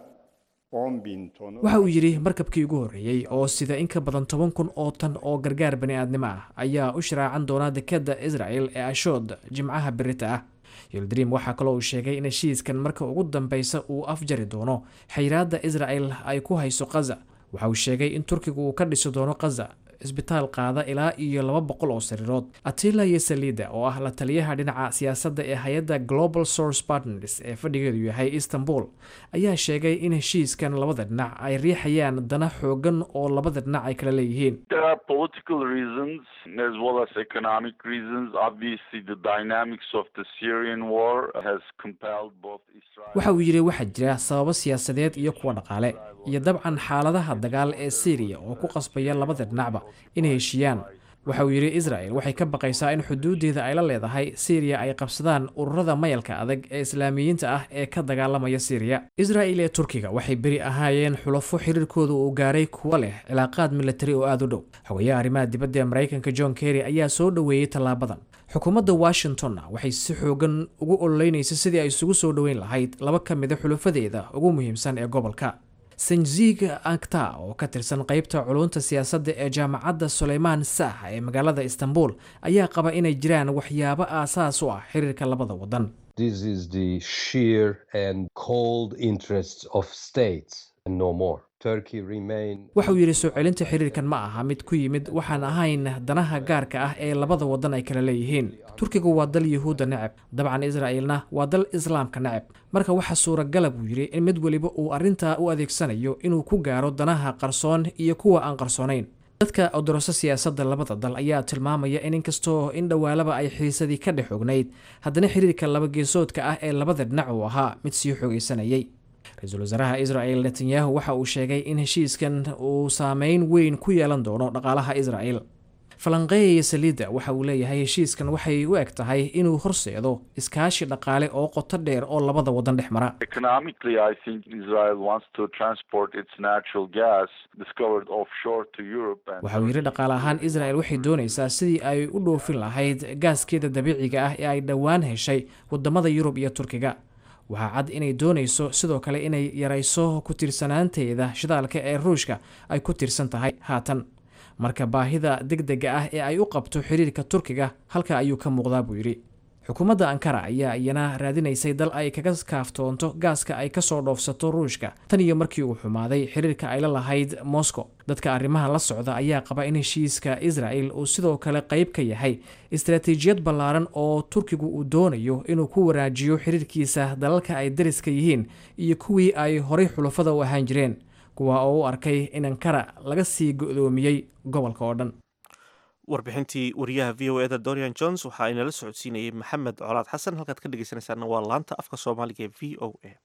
S13: 10 bin tonu
S12: waxa uu yidhi markabkii ugu horreeyey oo sida in ka badan toban kun oo tan oo gargaar bani aadnimo ah ayaa u sharaacan doona dekadda israel ee ashood jimcaha berita ah yildrim waxaa kaloo uu sheegay in heshiiskan marka ugu dambeysa uu afjari doono xayiraadda israel ay ku hayso khaza waxa uu sheegay in turkigu uu ka dhisi doono khaza isbitaal qaada ilaa iyo laba boqol oo sariirood atila iyo salida oo ah la taliyaha dhinaca siyaasadda ee hay-adda global source partners ee fadhigeedu yahay istanbul ayaa sheegay in heshiiskan labada dhinac ay riixayaan dana xoogan oo labada dhinac ay kala leeyihiin
S14: There are political reasons as well as economic reasons. Obviously, the dynamics of the Syrian war has compelled both Israel.
S12: waxa uu yidhi waxaa jira sababo siyaasadeed iyo kuwa dhaqaale iyo dabcan xaaladaha dagaal ee syriya oo ku qasbaya labada dhinacba inay heshiiyaan waxa uu yidhi israel waxay ka baqaysaa in xuduudeeda ay la leedahay syriya ay qabsadaan ururada mayalka adag ee islaamiyiinta ah ee ka dagaalamaya syriya israel ee turkiga waxay beri ahaayeen xulafo xiriirkooda uu gaaray kuwa leh cilaaqaad militari oo aada u dhow xogayaha arrimaha dibadda ee maraykanka john kerry ayaa soo dhoweeyey tallaabadan xukuumadda washingtonna waxay si xoogan ugu ololeynaysa sidii ay isugu soo dhoweyn lahayd laba ka mida xulafadeeda ugu muhiimsan ee gobolka sanjig ankta oo ka tirsan qeybta culunta siyaasadda ee jaamacadda suleymaan sah ee magaalada istanbul ayaa qaba inay jiraan waxyaabo aasaas u ah xiriirka labada wadan
S15: This is the sheer and cold interests of states and no more. Turkey remain
S12: waxa uu yidhi soo celinta xiriirkan ma aha mid ku yimid waxaan ahayn danaha gaarka ah ee labada wadan ay kala leeyihiin turkigu waa dal yuhuudda neceb dabcan israa'iilna waa dal islaamka neceb marka waxaa suuragala buu yidhi in mid weliba uu arrintaa u adeegsanayo inuu ku gaaro danaha qarsoon iyo kuwa aan qarsoonayn dadka odoroso siyaasadda labada dal ayaa tilmaamaya in inkastoo in dhowaalaba ay xiisadii ka dhex ognayd haddana xiriirka labageesoodka ah ee labada dhinac uu ahaa mid sii xoogaysanayay ra-iisul wasaaraha israel netanyahu waxa uu sheegay in heshiiskan uu saameyn weyn ku yeelan doono dhaqaalaha israel falanqeeya saliidda waxa uu leeyahay heshiiskan waxay u eg tahay inuu horseedo iskaashi dhaqaale oo qoto dheer oo labada wadan dhex mara
S14: Economically, I think Israel wants to transport its natural gas discovered offshore to Europe. And
S12: waxa uu yidhi dhaqaale ahaan israel waxay doonaysaa sidii ay u dhoofin lahayd gaaskeeda dabiiciga ah ee ay dhowaan heshay wadamada yurub iyo turkiga waxaa cad inay doonayso sidoo kale inay yarayso ku tiirsanaanteeda shidaalka ee ruushka ay ku tiirsan tahay haatan marka baahida degdega ah ee ay u qabto xiriirka turkiga halka ayuu ka muuqdaa buu yidhi xukuumadda ankara ayaa iyana raadinaysay dal ay kaga kaaftoonto gaaska ay kasoo dhoofsato ruushka tan iyo markii uu xumaaday xiriirka ay la lahayd moscow dadka arrimaha la socda ayaa qaba in heshiiska israel uu sidoo kale qayb ka yahay istaraatiijiyad ballaaran oo turkigu uu doonayo inuu ku waraajiyo xiriirkiisa dalalka ay dariska yihiin iyo kuwii ay horay xulafada u ahaan jireen kuwa oo u arkay in ankara laga sii go-doomiyey gobolka oo dhan
S1: warbixintii wariyaha v o eda dorian jones waxa ay nala socodsiinayay maxamed colaad xasan halkaad ka dhegeysanaysaana waa laanta afka soomaaliga ee v o a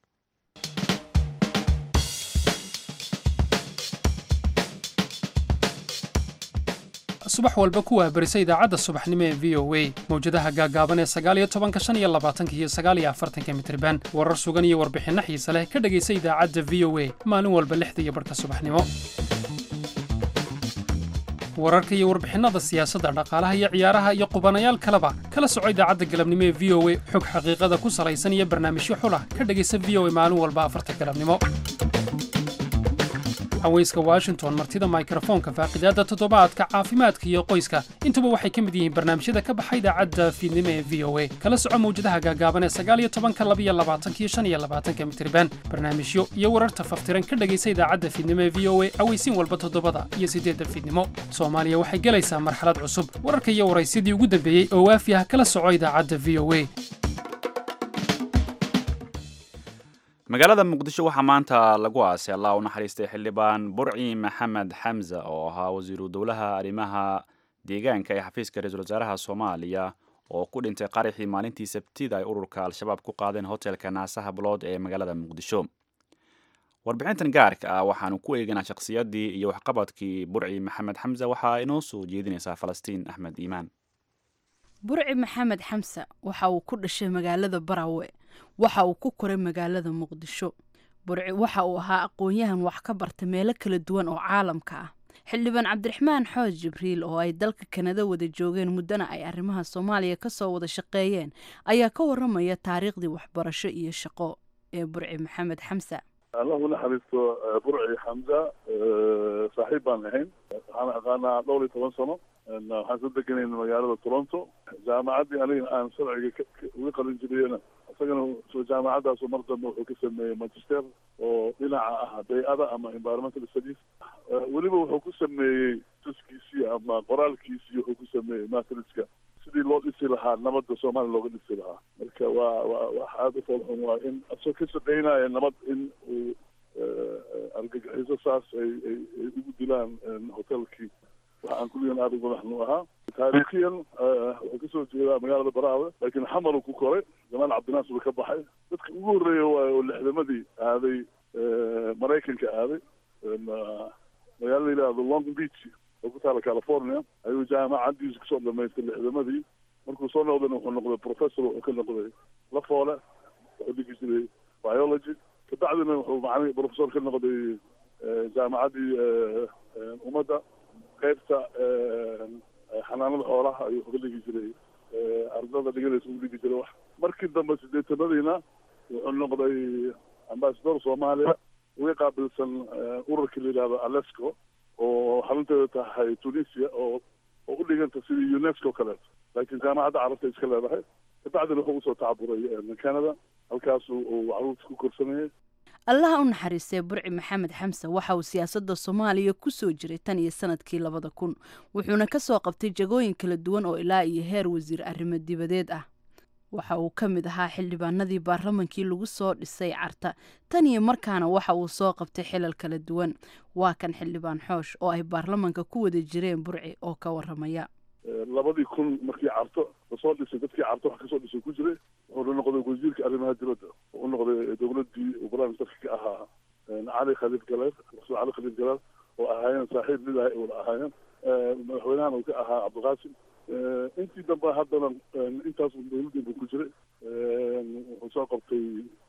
S16: subax walba ku waabarisa idaacadda subaxnimo ee v o a mawjadaha gaagaaban ee sagaaliyo tobanka shan iyo labaatanka iyo sagaaliyo afartanka mitriban warar sugan iyo warbixinno xiise leh ka dhegaysa idaacadda v o a maalin walba lixda iyo barhka subaxnimo wararka iyo warbixinnada siyaasadda dhaqaalaha iyo ciyaaraha iyo qubanayaal kaleba kala soco idaacadda galabnimo ee v o a xog xaqiiqada ku salaysan iyo barnaamijyo xulah ka dhegaysa v o a maalin walba afarta galabnimo haweyska washington martida mikrofoonka faaqidaadda toddobaadka caafimaadka iyo qoyska intuba waxay ka mid yihiin barnaamijyada ka baxa idaacadda fiidnimo ee v o a kala soco mawjadaha gaagaaban ee sagaaliyo tobanka labiyo labaatanka iyo shan iyo labaatanka mitriban barnaamijyo iyo wararta faftiran ka dhegaysa idaacadda fiidnimo ee v o a aweysiin walba toddobada iyo siddeedda fiidnimo soomaaliya waxay gelaysaa marxalad cusub wararka iyo waraysidii ugu dambeeyey oo waafi ah kala soco idaacadda v o a
S2: magaalada muqdisho waxaa maanta lagu aasay allah u naxariistay xildhibaan burci maxamed xamse oo ahaa wasiiru dowlaha arrimaha deegaanka ee xafiiska ra-iisul wasaaraha soomaaliya oo ku dhintay qaraxii maalintii sabtida ay ururka al-shabaab ku qaadeen hotelka naasaha bulood ee magaalada muqdisho warbixintan gaarka ah waxaanu ku eeganaa shakhsiyaddii iyo waxqabadkii burci maxamed xamse waxaa inoo soo jeedinaysaa falastiin axmed iimaan
S17: burci maxamed xamse waxa uu ku dhashay magaalada barawe waxa uu ku koray magaalada muqdisho burci waxa uu ahaa aqoon-yahan wax ka barta meelo kala duwan oo caalamka ah xildhibaan cabdiraxmaan xooj jibriil oo ay dalka kanada wada joogeen muddana ay arrimaha soomaaliya kasoo wada shaqeeyeen ayaa ka waramaya taariikhdii waxbarasho iyo shaqo ee burci maxamed xamse
S18: allah u naxariisto burci xamza saaxiib baan ahayn waxaan aqaanaa dhowr iyo toban sano waxaan soo deganayna magaalada toronto jaamacaddii aniga aan sharciga uga qalin jiriyena isagana jaamacaddaas mar dambe wuxuu ka sameeyey magister oo dhinaca ah bay-ada ama environmental studies weliba wuxuu ku sameeyey tuskiisii ama qoraalkiisii wuxuu ku sameeyey matriska sidii loo dhisi lahaa nabadda soomaaliya looga dhisi lahaa marka waa waa wax aada u foolxun waa in asoo ka shaqeynaya nabad in uu argagixiso saas ay ay ay ugu dilaan hotelkii waxa aan kulligan aada uga maxnu ahaa taariikhiyan wuxuu kasoo jeedaa magaalada baraawe laakiin xamaru ku koray jamaal cabdinaas buu ka baxay dadka ugu horreeya waayo oo lixdamadii aaday maraykanka aaday magaalo la yidhaahdo long beach oo ku taala california ayuu jaamacaddiisa kusoo dhamaystay lixdamadii markuu soo noqdayna wuxuu noqday professor wuxuu ka noqday lafoole wuxuu dhigi jiray biology kabacdina wuxuu macni professor ka noqday jaamacaddii ummadda qaybta xanaanada xoolaha ayuu ka dhigi jiray ardada dhiganaysa u dhigi jiray wax markii dambe sideetanadiina wuxuu noqday ambasador soomaaliya uga qaabilsan ururkii la yidhahdo alesco oo xarunteeda tahay tunisia oo oo u dhiganta sidii unesco kaleeto laakiin jaamacadda carabta iska leedahay kabacdina wuxuu usoo tacaburay canada halkaas uu caruurta ku korsanayay
S17: allaha u naxariistay burci maxamed xamse waxa uu siyaasadda soomaaliya ku soo jiray tan iyo sanadkii labada kun wuxuuna ka soo qabtay jagooyin kala duwan oo ilaa iyo heer wasiir arrimo dibadeed ah waxa uu ka mid ahaa xildhibaanadii baarlamankii lagu soo dhisay carta tan iyo markaana waxa uu soo qabtay xilal kala duwan waa kan xildhibaan xoosh oo ay baarlamanka ku wada jireen burci oo ka waramaya
S18: labadii kun markii carto lasoo dhisay dadkii carto wax kasoo dhisay ku jiray wuxuuna noqday wasiirka arrimaha dibadda u noqday dowladdii uu prime ministerka ka ahaa cali khaliif galeer rasul cali khaliif galeer oo ahaayeen saaxiib mid ah wada ahaayeen madaxweynahana uu ka ahaa cabdiqaasim intii dambe haddana intaas dowladdii buu ku jiray wuxuu soo qabtay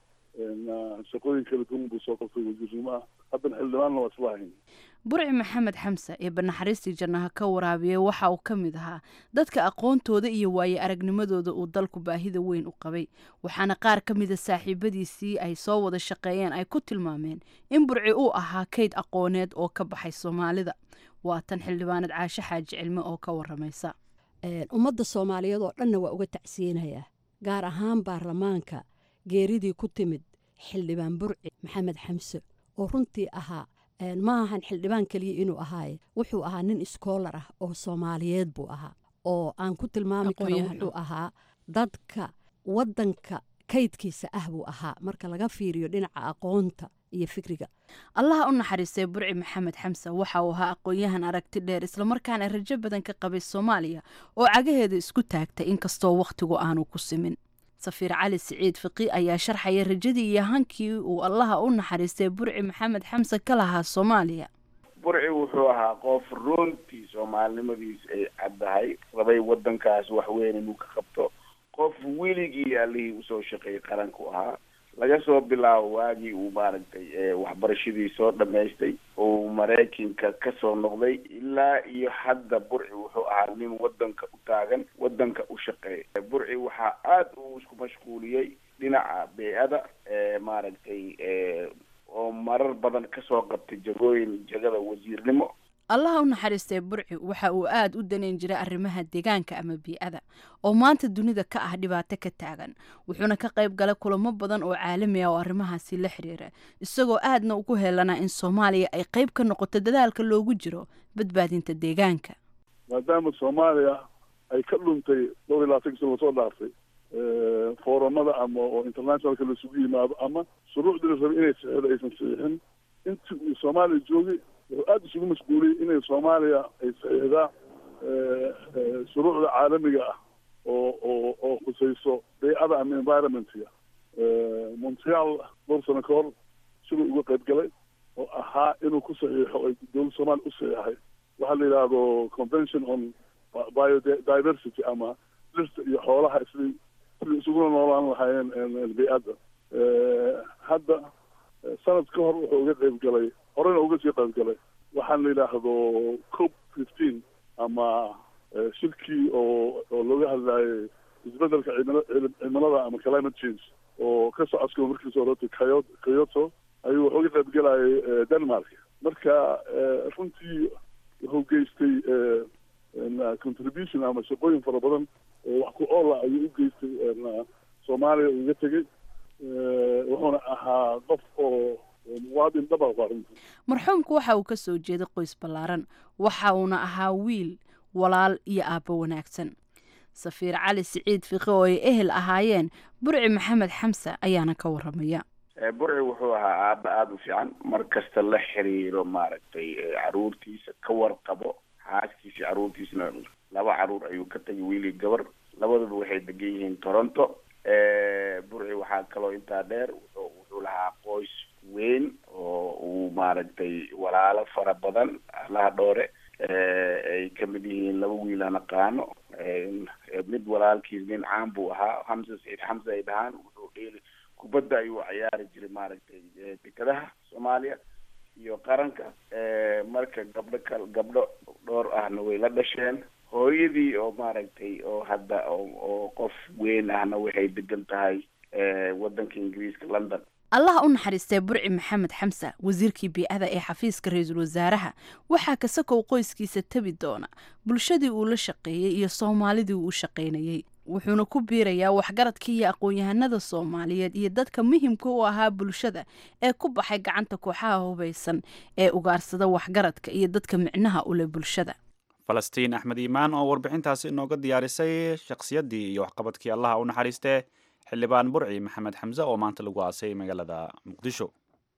S18: shaqooyin kala duwan buu soo qabtay wasiirnimo ah haddana xildhibaanna waa isla ahayn
S17: burci maxamed xamse ee banaxariistii jannaha ka waraabiyey waxa uu ka mid ahaa dadka aqoontooda iyo waaye aragnimadooda uu dalku baahida weyn u qabay waxaana qaar ka mida saaxiibadiisii ay soo wada shaqeeyeen ay ku tilmaameen in burci uu ahaa kayd aqooneed oo ka baxay soomaalida waa tan xildhibaanad caashe xaaji cilme oo ka waramaysa
S19: ummadda soomaaliyeed oo dhanna waa uga tacsiyinayaa gaar ahaan baarlamaanka geeridii ku timid xildhibaan burci maxamed xamse oo runtii ahaa ma ahan xildhibaan keliya inuu ahaaye wuxuu ahaa nin iskoolar ah oo soomaaliyeed buu ahaa oo aan ku tilmaami karo wuxuu ahaa dadka waddanka kaydkiisa ah buu ahaa marka laga fiiriyo dhinaca aqoonta iyo fikriga
S17: allaha u naxariistay burci maxamed xamse waxa uu ahaa aqoon-yahan aragti dheer islamarkaana rajo badan ka qabay soomaaliya oo cagaheeda isku taagtay inkastoo wakhtigu aanu ku simin safiir cali siciid fiqi ayaa sharxaya rajadii iyo hankii uu allaha u naxariistay burci maxamed xamse ka lahaa soomaaliya
S20: burci wuxuu ahaa qof runtii soomaalinimadiis ay caddahay rabay waddankaas wax weyn inuu ka qabto qof weligii allihii usoo shaqeeyay qaranku ahaa laga soo bilaabo waagii uu maaragtay waxbarashadii soo dhamaystay uu maraykanka kasoo noqday ilaa iyo hadda burci wuxuu ahaa nin wadanka u taagan wadanka u shaqeeya burci waxaa aada uu isku mashquuliyey dhinaca bey-ada maaragtay oo marar badan kasoo qabtay jagooyin jagada wasiirnimo
S17: allaha u naxariistay burci waxa uu aada u daneyn jiray arrimaha deegaanka ama bii-ada oo maanta dunida ka ah dhibaato ka taagan wuxuuna ka qayb galay kulamo badan oo caalami ah oo arrimahaasi la xiriira isagoo aadna ugu heelanaa in soomaaliya ay qayb ka noqoto dadaalka loogu jiro badbaadinta deegaanka
S18: maadaama soomaaliya ay ka dhuntay dhowr iyo labaatan sano lasoo dhaaftay foorumada ama oo internationalka laisugu yimaado ama shuruucdii la rabay inay sixdo aysan saxiixin intii uu soomaaliya joogay wuxuu aada isugu mashquuliyey inay soomaaliya ay saxiixdaa shuruucda caalamiga ah oo oo oo khusayso bay-ada ama environmentga montreal dhowr sano ka hor siduu uga qayb galay oo ahaa inuu ku saxiixo ay dowladda soomaaliya u saxiixay waxaa la yidhaahdo convention on biodiversity ama dhirta iyo xoolaha isli sidai isuguna noolaan lahaayeen bay-adda hadda sanad ka hor wuxuu uga qayb galay horena uga sii qayb galay waxaan la yidhaahdo cop fifteen ama shirkii oo oo looga hadlaayay isbedelka cimil cimilada ama climate change oo ka socodka markiisa horeta kyo kyoto ayuu wuxuu uga qayb galayay denmark marka runtii wuxuu geystay contribution ama shaqooyin fara badan oo wax ku oola ayuu u geystay soomaaliya uga tegey wuxuuna ahaa qof oo muwaadin dhaba waa runtii
S17: marxuumku waxa uu ka soo jeeday qoys ballaaran waxa uuna ahaa wiil walaal iyo aabbo wanaagsan safiir cali siciid fiqe oo ay ehel ahaayeen burci maxamed xamse ayaana ka waramaya
S20: burci wuxuu ahaa aaba aada u fiican mar kasta la xiriiro maaragtay caruurtiisa ka warqabo xaaskiisa caruurtiisana laba caruur ayuu ka tagay wiilii gabar labaduba waxay degan yihiin toronto burci waxaa kaloo intaa dheer wuxuu wuxuu lahaa qoys weyn oo uu maaragtay walaalo fara badan allaha dhoore ay kamid yihiin laba wiil aan aqaano mid walaalkiis nin caan buu ahaa hamse saciid xamse ay dhahaan wuxuu dheeli kubadda ayuu ciyaari jiray maaragtay dekadaha soomaaliya iyo qaranka marka gabdho kal gabdho dhowr ahna way la dhasheen hooyadii oo maaragtay oo hadda oo qof weyn ahna waxay degan tahay waddanka ingiriiska london
S17: allaha u naxariistee burci maxamed xamse wasiirkii bii-ada ee xafiiska ra-iisul wasaaraha waxaa kasakow qoyskiisa tabi doona bulshadii uu la shaqeeyey iyo soomaalidii uu u shaqaynayey wuxuuna ku biirayaa waxgaradka iyo aqoon-yahanada soomaaliyeed iyo dadka muhimka u ahaa bulshada ee ku baxay gacanta kooxaha hubaysan ee ugaarsada waxgaradka iyo dadka micnaha u leh bulshada
S2: falastiin axmed iimaan oo warbixintaasi inooga diyaarisay shakhsiyaddii iyo waxqabadkii allaha u naxariistee xildhibaan burci maxamed xamse oo maanta lagu aasay magaalada muqdisho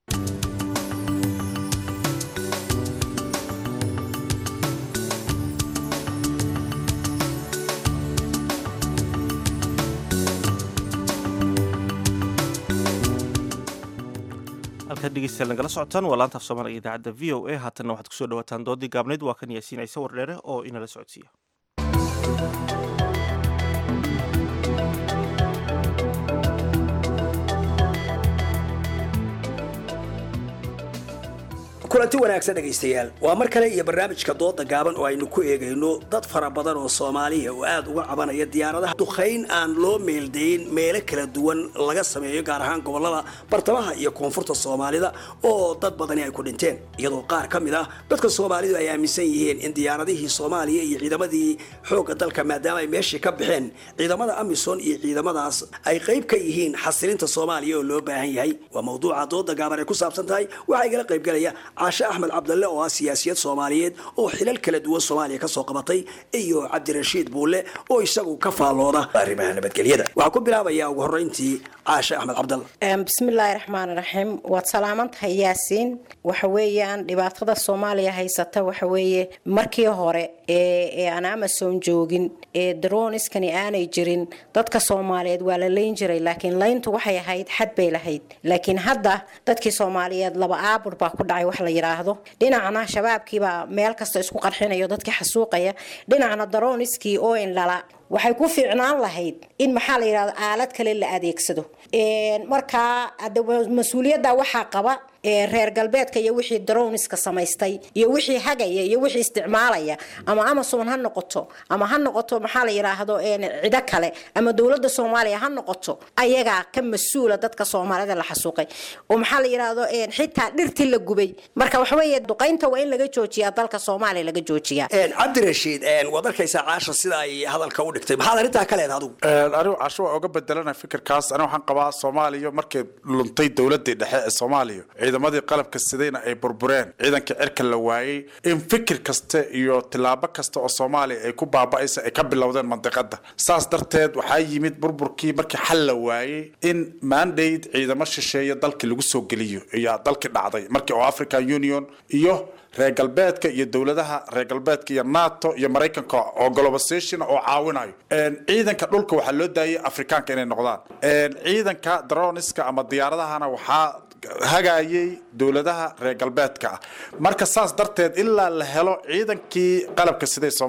S1: halkaad dhegeystayaal nagala socotaan waa laanta af soomaaliga idaacadda v o a haatanna waxaad kusoo dhawaataan doodii gaabnayd waa kan yaasiinaysa wardheere oo inala socodsiiya
S9: kulanti wanaagsan dhegaystayaal waa mar kale iyo barnaamijka dooda gaaban oo aynu ku eegayno dad fara badan oo soomaaliya oo aad uga cabanaya diyaaradaha duqayn aan loo meeldayn meelo kala duwan laga sameeyo gaar ahaan gobolada bartamaha iyo koonfurta soomaalida oo dad badani ay ku dhinteen iyadoo qaar ka mid ah dadka soomaalidu ay aaminsan yihiin in diyaaradihii soomaaliya iyo ciidamadii xoogga dalka maadaama ay meeshii ka baxeen ciidamada amisom iyo ciidamadaas ay qayb ka yihiin xasilinta soomaaliya oo loo baahan yahay waa mawduuca dooda gaaban ay ku saabsan tahay waxaa igala qaybgalaya caashe axmed cabdalle oo ah siyaasiyad soomaaliyeed oo xilal kala duwan soomaaliya kasoo qabatay iyo cabdirashiid buulle oo isagu ka faallooda arrimaha nabadgelyada waxaa ku bilaabaya ugu horreyntii caashe axmed cabdalle
S21: bismillaahi raxmaani raxiim waad salaaman tahay yaasiin waxa weeyaan dhibaatada soomaaliya haysata waxa weeye markii hore ee aan amason joogin ee daroniskani aanay jirin dadka soomaaliyeed waa la layn jiray laakiin layntu waxay ahayd xad bay lahayd laakiin hadda dadkii soomaaliyeed laba aabur baa ku dhacay wax la yidhaahdo dhinacna shabaabkiibaa meel kasta isku qarxinayo dadkii xasuuqaya dhinacna daroniskii oo indhala waxay ku fiicnaan lahayd in maxaa la yidhahdo aalad kale la adeegsado markaa mas-uuliyadda waxaa qaba reer galbeedka iyo wixii daroniska samaystay iyo wixii hagaya iyo wixii isticmaalaya ama amazon ha noqoto ama ha noqoto maxaa la yidhaahdo cido kale ama dowladda soomaaliya ha noqoto ayagaa ka mas-uula dadka soomaalida la xasuuqay oo maxaa la yidhaahdo xitaa dhirtii la gubay marka waxaweeye duqaynta waa in laga joojiyaa dalka soomaaliya laga joojiyaa
S9: cabdirashiid waad arkaysaa caasha sida ay hadalka u dhigtay maxaad arrintaa ka leedahay adigu
S22: anigu casho waa uga bedelana fikirkaas anigu waxaan qabaa soomaaliya markay luntay dowladii dhexe ee soomaaliya ciidamadii qalabka sidayna ay burbureen ciidanka cirka la waayey in fikir kasta iyo tilaabo kasta oo soomaaliya ay ku baaba'aysa ay ka bilowdeen mandiqada saas darteed waxaa yimid burburkii markii xal la waayey in mandate ciidamo shisheeya dalkii lagu soo geliyo ayaa dalkii dhacday markii oo african union iyo reer galbeedka iyo dowladaha reer galbeedka iyo nato iyo maraykanka oo globalization oo caawinayo ciidanka dhulka waxaa loo daayay afrikaanka inay noqdaan ciidanka droniska ama diyaaradahana waxaa hagayay dowladaha reer galbeedka ah marka saas darteed ilaa la helo ciidankii qalabka siday soomaaliya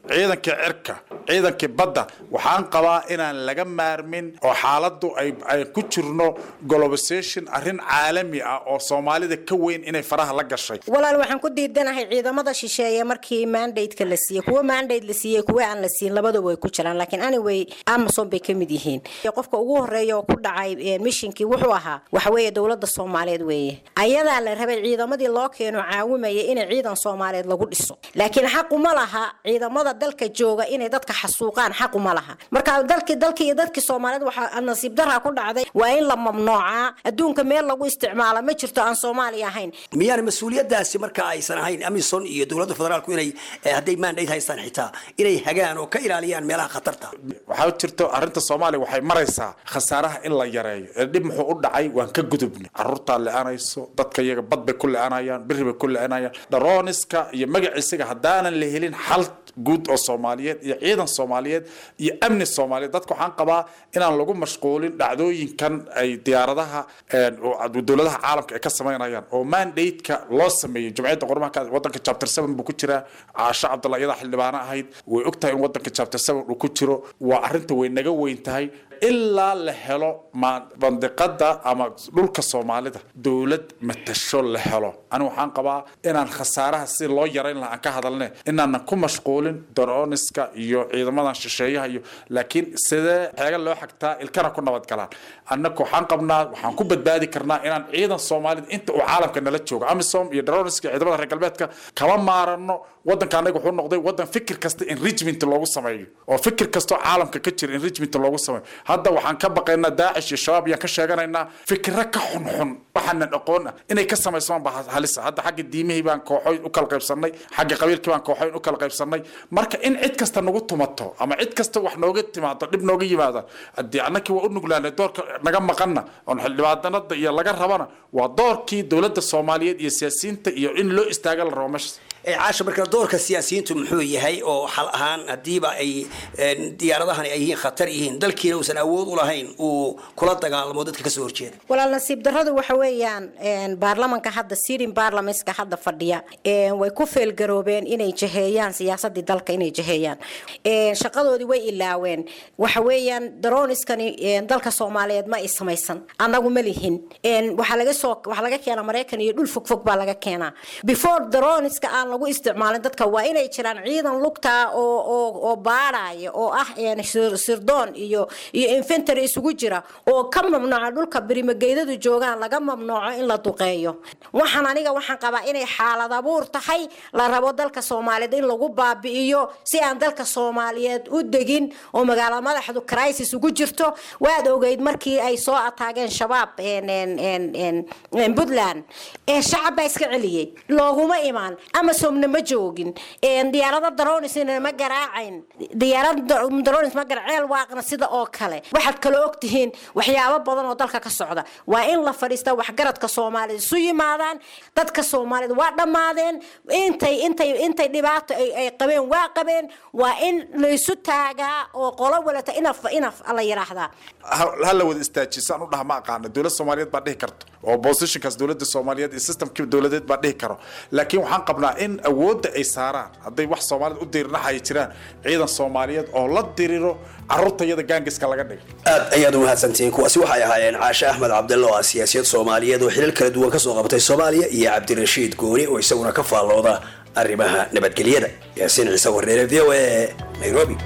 S22: ciidankii cirka ciidankii badda waxaan qabaa inaan laga maarmin oo xaaladdu ay ay ku jirno globalization arrin caalami ah oo soomaalida ka weyn inay faraha la gashay
S21: walaal waxaan ku diidanahay ciidamada shisheeye markii mandate-ka la siiyey kuwa mandate la siiyey kuwa aan la siin labadaba way ku jiraan laakiin anyway amazon bay ka mid yihiin qofka ugu horeeya oo ku dhacay mishinkii wuxuu ahaa waxa weeye dowladda soomaaliyeed weeye ayadaa la rabay ciidamadii loo keeno caawimaya inay ciidan soomaaliyeed lagu dhiso laakiin xaquma laha ciidamada dalka jooga inay dadka xasuuqaan xaquma laha marka dalkii dalkii iyo dadkii soomaaliyeed waxaa nasiib daraa ku dhacday waa in la mamnuucaa adduunka meel lagu isticmaala ma jirto aan soomaaliya ahayn
S9: miyaan mas-uuliyadaasi marka aysan ahayn amison iyo dowladda federaalku inay hadday mandate haystaan xitaa inay hagaan oo ka ilaaliyaan meelaha khatarta
S22: waxaa jirto arrinta soomaaliya waxay maraysaa khasaaraha in la yareeyo ee dhib muxuu u dhacay waan ka gudubnay caruurtaa le-anayso dadka iyaga bad bay ku le-anayaan biri bay ku le-anayaan dharooniska iyo magaciisaga haddaanan la helin xal guud oo soomaaliyeed iyo ciidan soomaaliyeed iyo amni soomaaliyeed dadka waxaan qabaa inaan lagu mashquulin dhacdooyinkan ay diyaaradaha dowladaha caalamka ay ka samaynayaan oo mandate-ka loo sameeyey jumciyadda qormaha wadanka chapter seven buu ku jiraa caasho cabdalla iyadaa xildhibaano ahayd way ogtahay in wadanka chapter seven uu ku jiro waa arrinta way naga weyn tahay ilaa la helo bandiqada ama dhulka soomaalida dowlad matasho la helo ani waxaan qabaa inaan khasaaraha si loo yarayn laha aan ka hadalne inaanan ku mashquulin daroniska iyo ciidamadan shisheeyaha iyo laakiin sidee xeega loo xagtaa ilkana ku nabadgalaan annaka waxaan qabnaa waxaan ku badbaadi karnaa inaan ciidan soomaalida inta uu caalamka nala joogo amisom iyo daroniska ciidamada reer galbeedka kama maarano wadanka anaga wuxuu noqday wadan fikir kasta enrichment loogu sameeyo oo fikir kastoo caalamka ka jira enrichment loogu sameeyo hadda waxaan ka baqaynaa daacish iyo shabaab yaan ka sheeganaynaa fikiro ka xunxun waxaanan aqoon ah inay ka samaysamaan baa halisa hadda xagga diimihii baan kooxoyn u kala qaybsanay xagga qabiilkii baan kooxoyn u kala qaybsanay marka in cid kasta nagu tumato ama cid kasta wax nooga timaado dhib nooga yimaada haddii annakii waa u nuglaanay doorka naga maqanna oon xildhibaanada iyo laga rabana waa doorkii dowladda soomaaliyeed iyo siyaasiyiinta iyo in loo istaaga la rabo meeshaas
S9: caasha marka doorka siyaasiyiintu muxuu yahay oo xal ahaan hadiiba ay diyaaradahani ay yihiin khatar yihiin dalkiina uusan awood u lahayn uu kula dagaalamo dadka kasoo horjeeda
S21: walaal nasiib darradu waxa weeyaan baarlamanka hadda sirin baarlamentska hadda fadhiya way ku feelgaroobeen inay jaheeyaan siyaasadii dalka inay jaheeyaan shaqadoodii way ilaaween waxa weeyaan daroniskani dalka soomaaliyeed ma ay samaysan annagu ma lihin waxaa laga soo waxaa laga keenaa maraykan iyo dhul fogfog baa laga keenaa before daroniska aan lagu isticmaalin dadka waa inay jiraan ciidan lugtaa oo oo oo baadhaya oo ah sirdoon iyo iyo infantary isugu jira oo ka mamnuuca dhulka birimageydadu joogaan laga mamnuuco in la duqeeyo waxaan aniga waxaan qabaa inay xaalad abuur tahay la rabo dalka soomaaliyeed in lagu baabi'iyo si aan dalka soomaaliyeed u degin oo magaala madaxdu crisis ugu jirto waad ogeyd markii ay soo ataageen shabaab puntland shacab baa iska celiyey looguma imaan amazomna ma joogin diyaarada daronisna ma garaacayn diyaarada daronis ma garaceel waaqna sida oo kale waxaad kala ogtihiin waxyaabo badan oo dalka ka socda waa in la fadhiista waxgaradka soomaalida isu yimaadaan dadka soomaalida waa dhammaadeen intay intay intay dhibaato ay qabeen waa qabeen waa in laysu taagaa oo qolo walata inaf inaf la yiraahdaa
S22: ha la wada istaajiyo saan u dhaha ma aqaana dowlad soomaaliyeed baa dhihi karto oo positionkaas dowladda soomaaliyeed iyo systemkii dowladeed baa dhihi karo laakiin waxaan qabnaa in awoodda ay saaraan hadday wax soomaalida u dirirnaxaya jiraan ciidan soomaaliyeed oo la diriro carruurta iyada gaangiska laga dhigo
S9: aad ayaad u mahadsantihiin kuwaasi waxay ahaayeen caashe axmed cabdille oo ah siyaasiyad soomaaliyeed oo xilal kala duwan kasoo qabatay soomaaliya iyo cabdirashiid gooni oo isaguna ka faallooda arrimaha nabadgelyada yaasiin ciise warneere v o a nairobi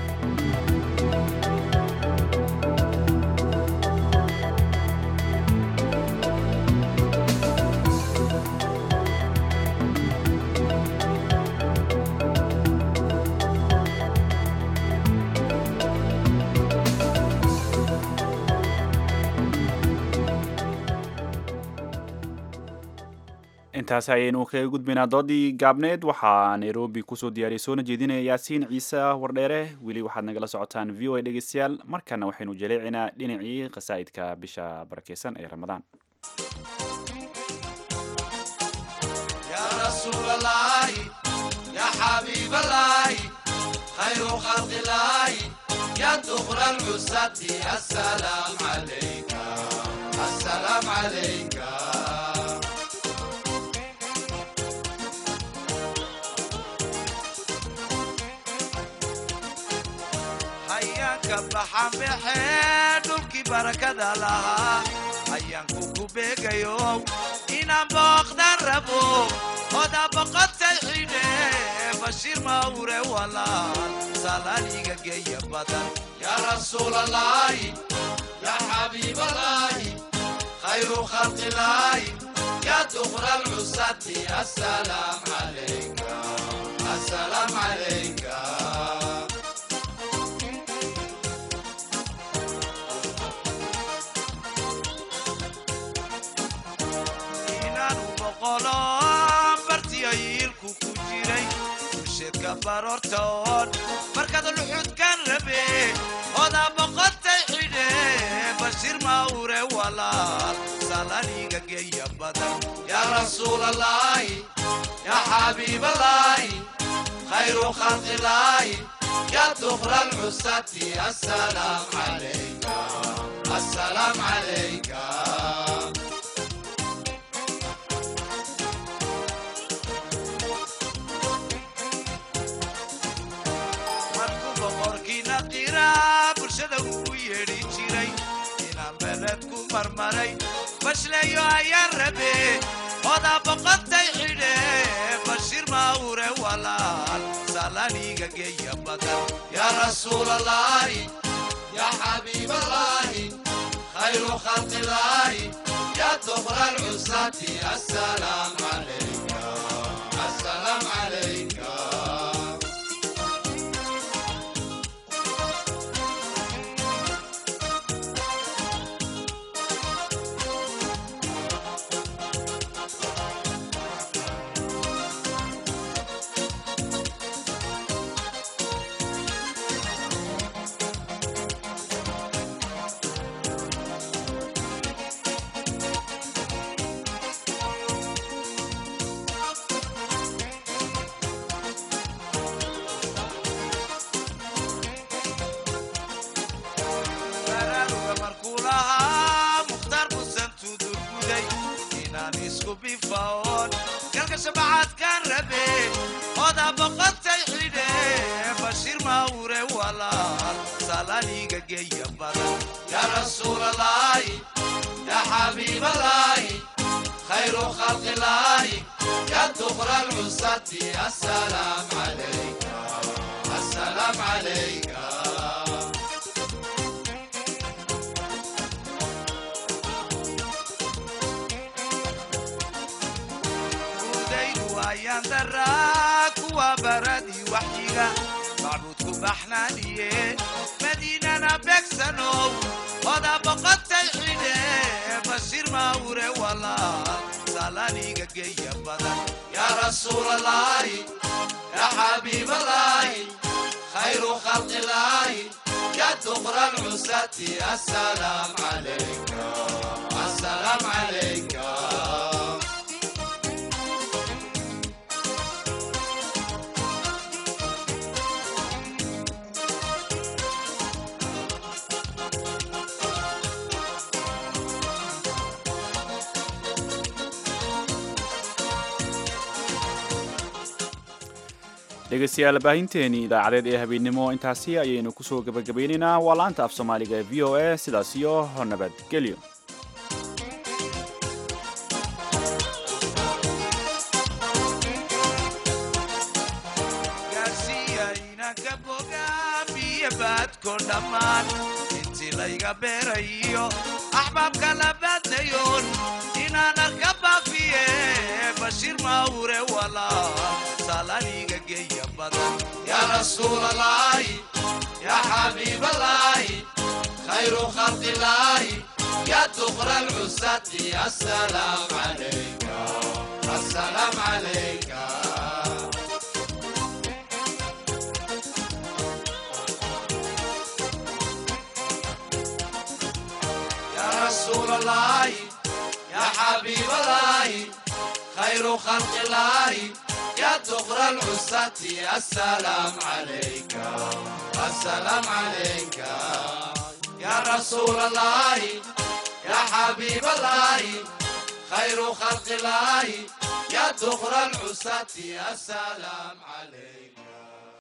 S2: intaas ayaynu kaga gudbaynaa doodii gaabneed waxaa nairobi kusoo diyaariyay soona jeedinaya yaasiin ciise wardheere weli waxaad nagala socotaan v o a dhegeystayaal markana waxaynu jaleecinaa dhinacii khasaa'idka bisha barakeysan ee ramadaan
S4: ka baxan baxee dhulkii barakada lahaa ayaanku ku beegayo inaan booqdan rabo oda boqotay xidhe bashiir mawre walaal salaaliga geeya badan yaa rasuulalaahi yaa xabiibalaahi khayru khalqilaahi yaa dukra alcusati assalaam calayka assalaam calayka inaanu boqolo bartiyo yiilku ku jiray bulsheedka baroortoon markaad luxudkan rabe oda boqotay xidhe bashiir mawre walaal salaniga geeya badan yaa rasuulalaahi yaa xabiibalaahi khayru khalqilaahi yaa dukra alcusati assalaam calayka assalaam calayka markuu boqorkiina qiraa bulshada uu yeedhi jiray inaan beled ku marmaray bashleeyo ayaan rabe oda boqotay xidhe bashiir mawre walaal salaniga geeya badan yaa rasuulalaahi yaa xabiibalaahi khayru khalqilaahi yaa dukra alcusati assalaam calayka assalaam calayka baraaruga markuu lahaa mukhtaar musan tudurguday inaan isku bifaon galka shabacaadkaan rabe oda boqotay xidhe bashiir mawre walaal salaniga geeya badan yaa rasuulalaahi yaa xabiibalaahi khayru khalqilaahi yaa dukra alcusati assalaam calayka assalaam calayka udaydu ayaan daraa kuwa baradii waxyiga macbuudku baxnaaniye madiinana beegsanow oda boqotay xidhe bashiir mawre walaal salaniga geeya badan yaa rasuulalaahi yaa xabiibalaahi khayru khalqilaahi yaa dukra alcusati assalaam calayka assalaam calayka
S2: dhegeystayaal baahinteeni idaacadeed ee habeennimo intaasi ayaynu kusoo gebagabaynaynaa waa laanta af soomaaliga ee v o a sidaas iyo nabadgelyo
S4: gaarsiiya inanka bogaamiya baadko dhammaan intii layga beerayo axbaabka la baadnayoon inaan arka baafiye bashiir mawre walaal salaniga geeya badan yaa rasuulalaahi yaa xabiibalaahi khayru khalqilaahi yaa dukra alcusati assalaam calayka assalaam calayka يا رسول الله يا حبيب الله خير خلق الله يا دخر العساة السلام عليك السلام عليك يا رسول الله يا حبيب الله خير خلق الله يا دخر العساة السلام عليك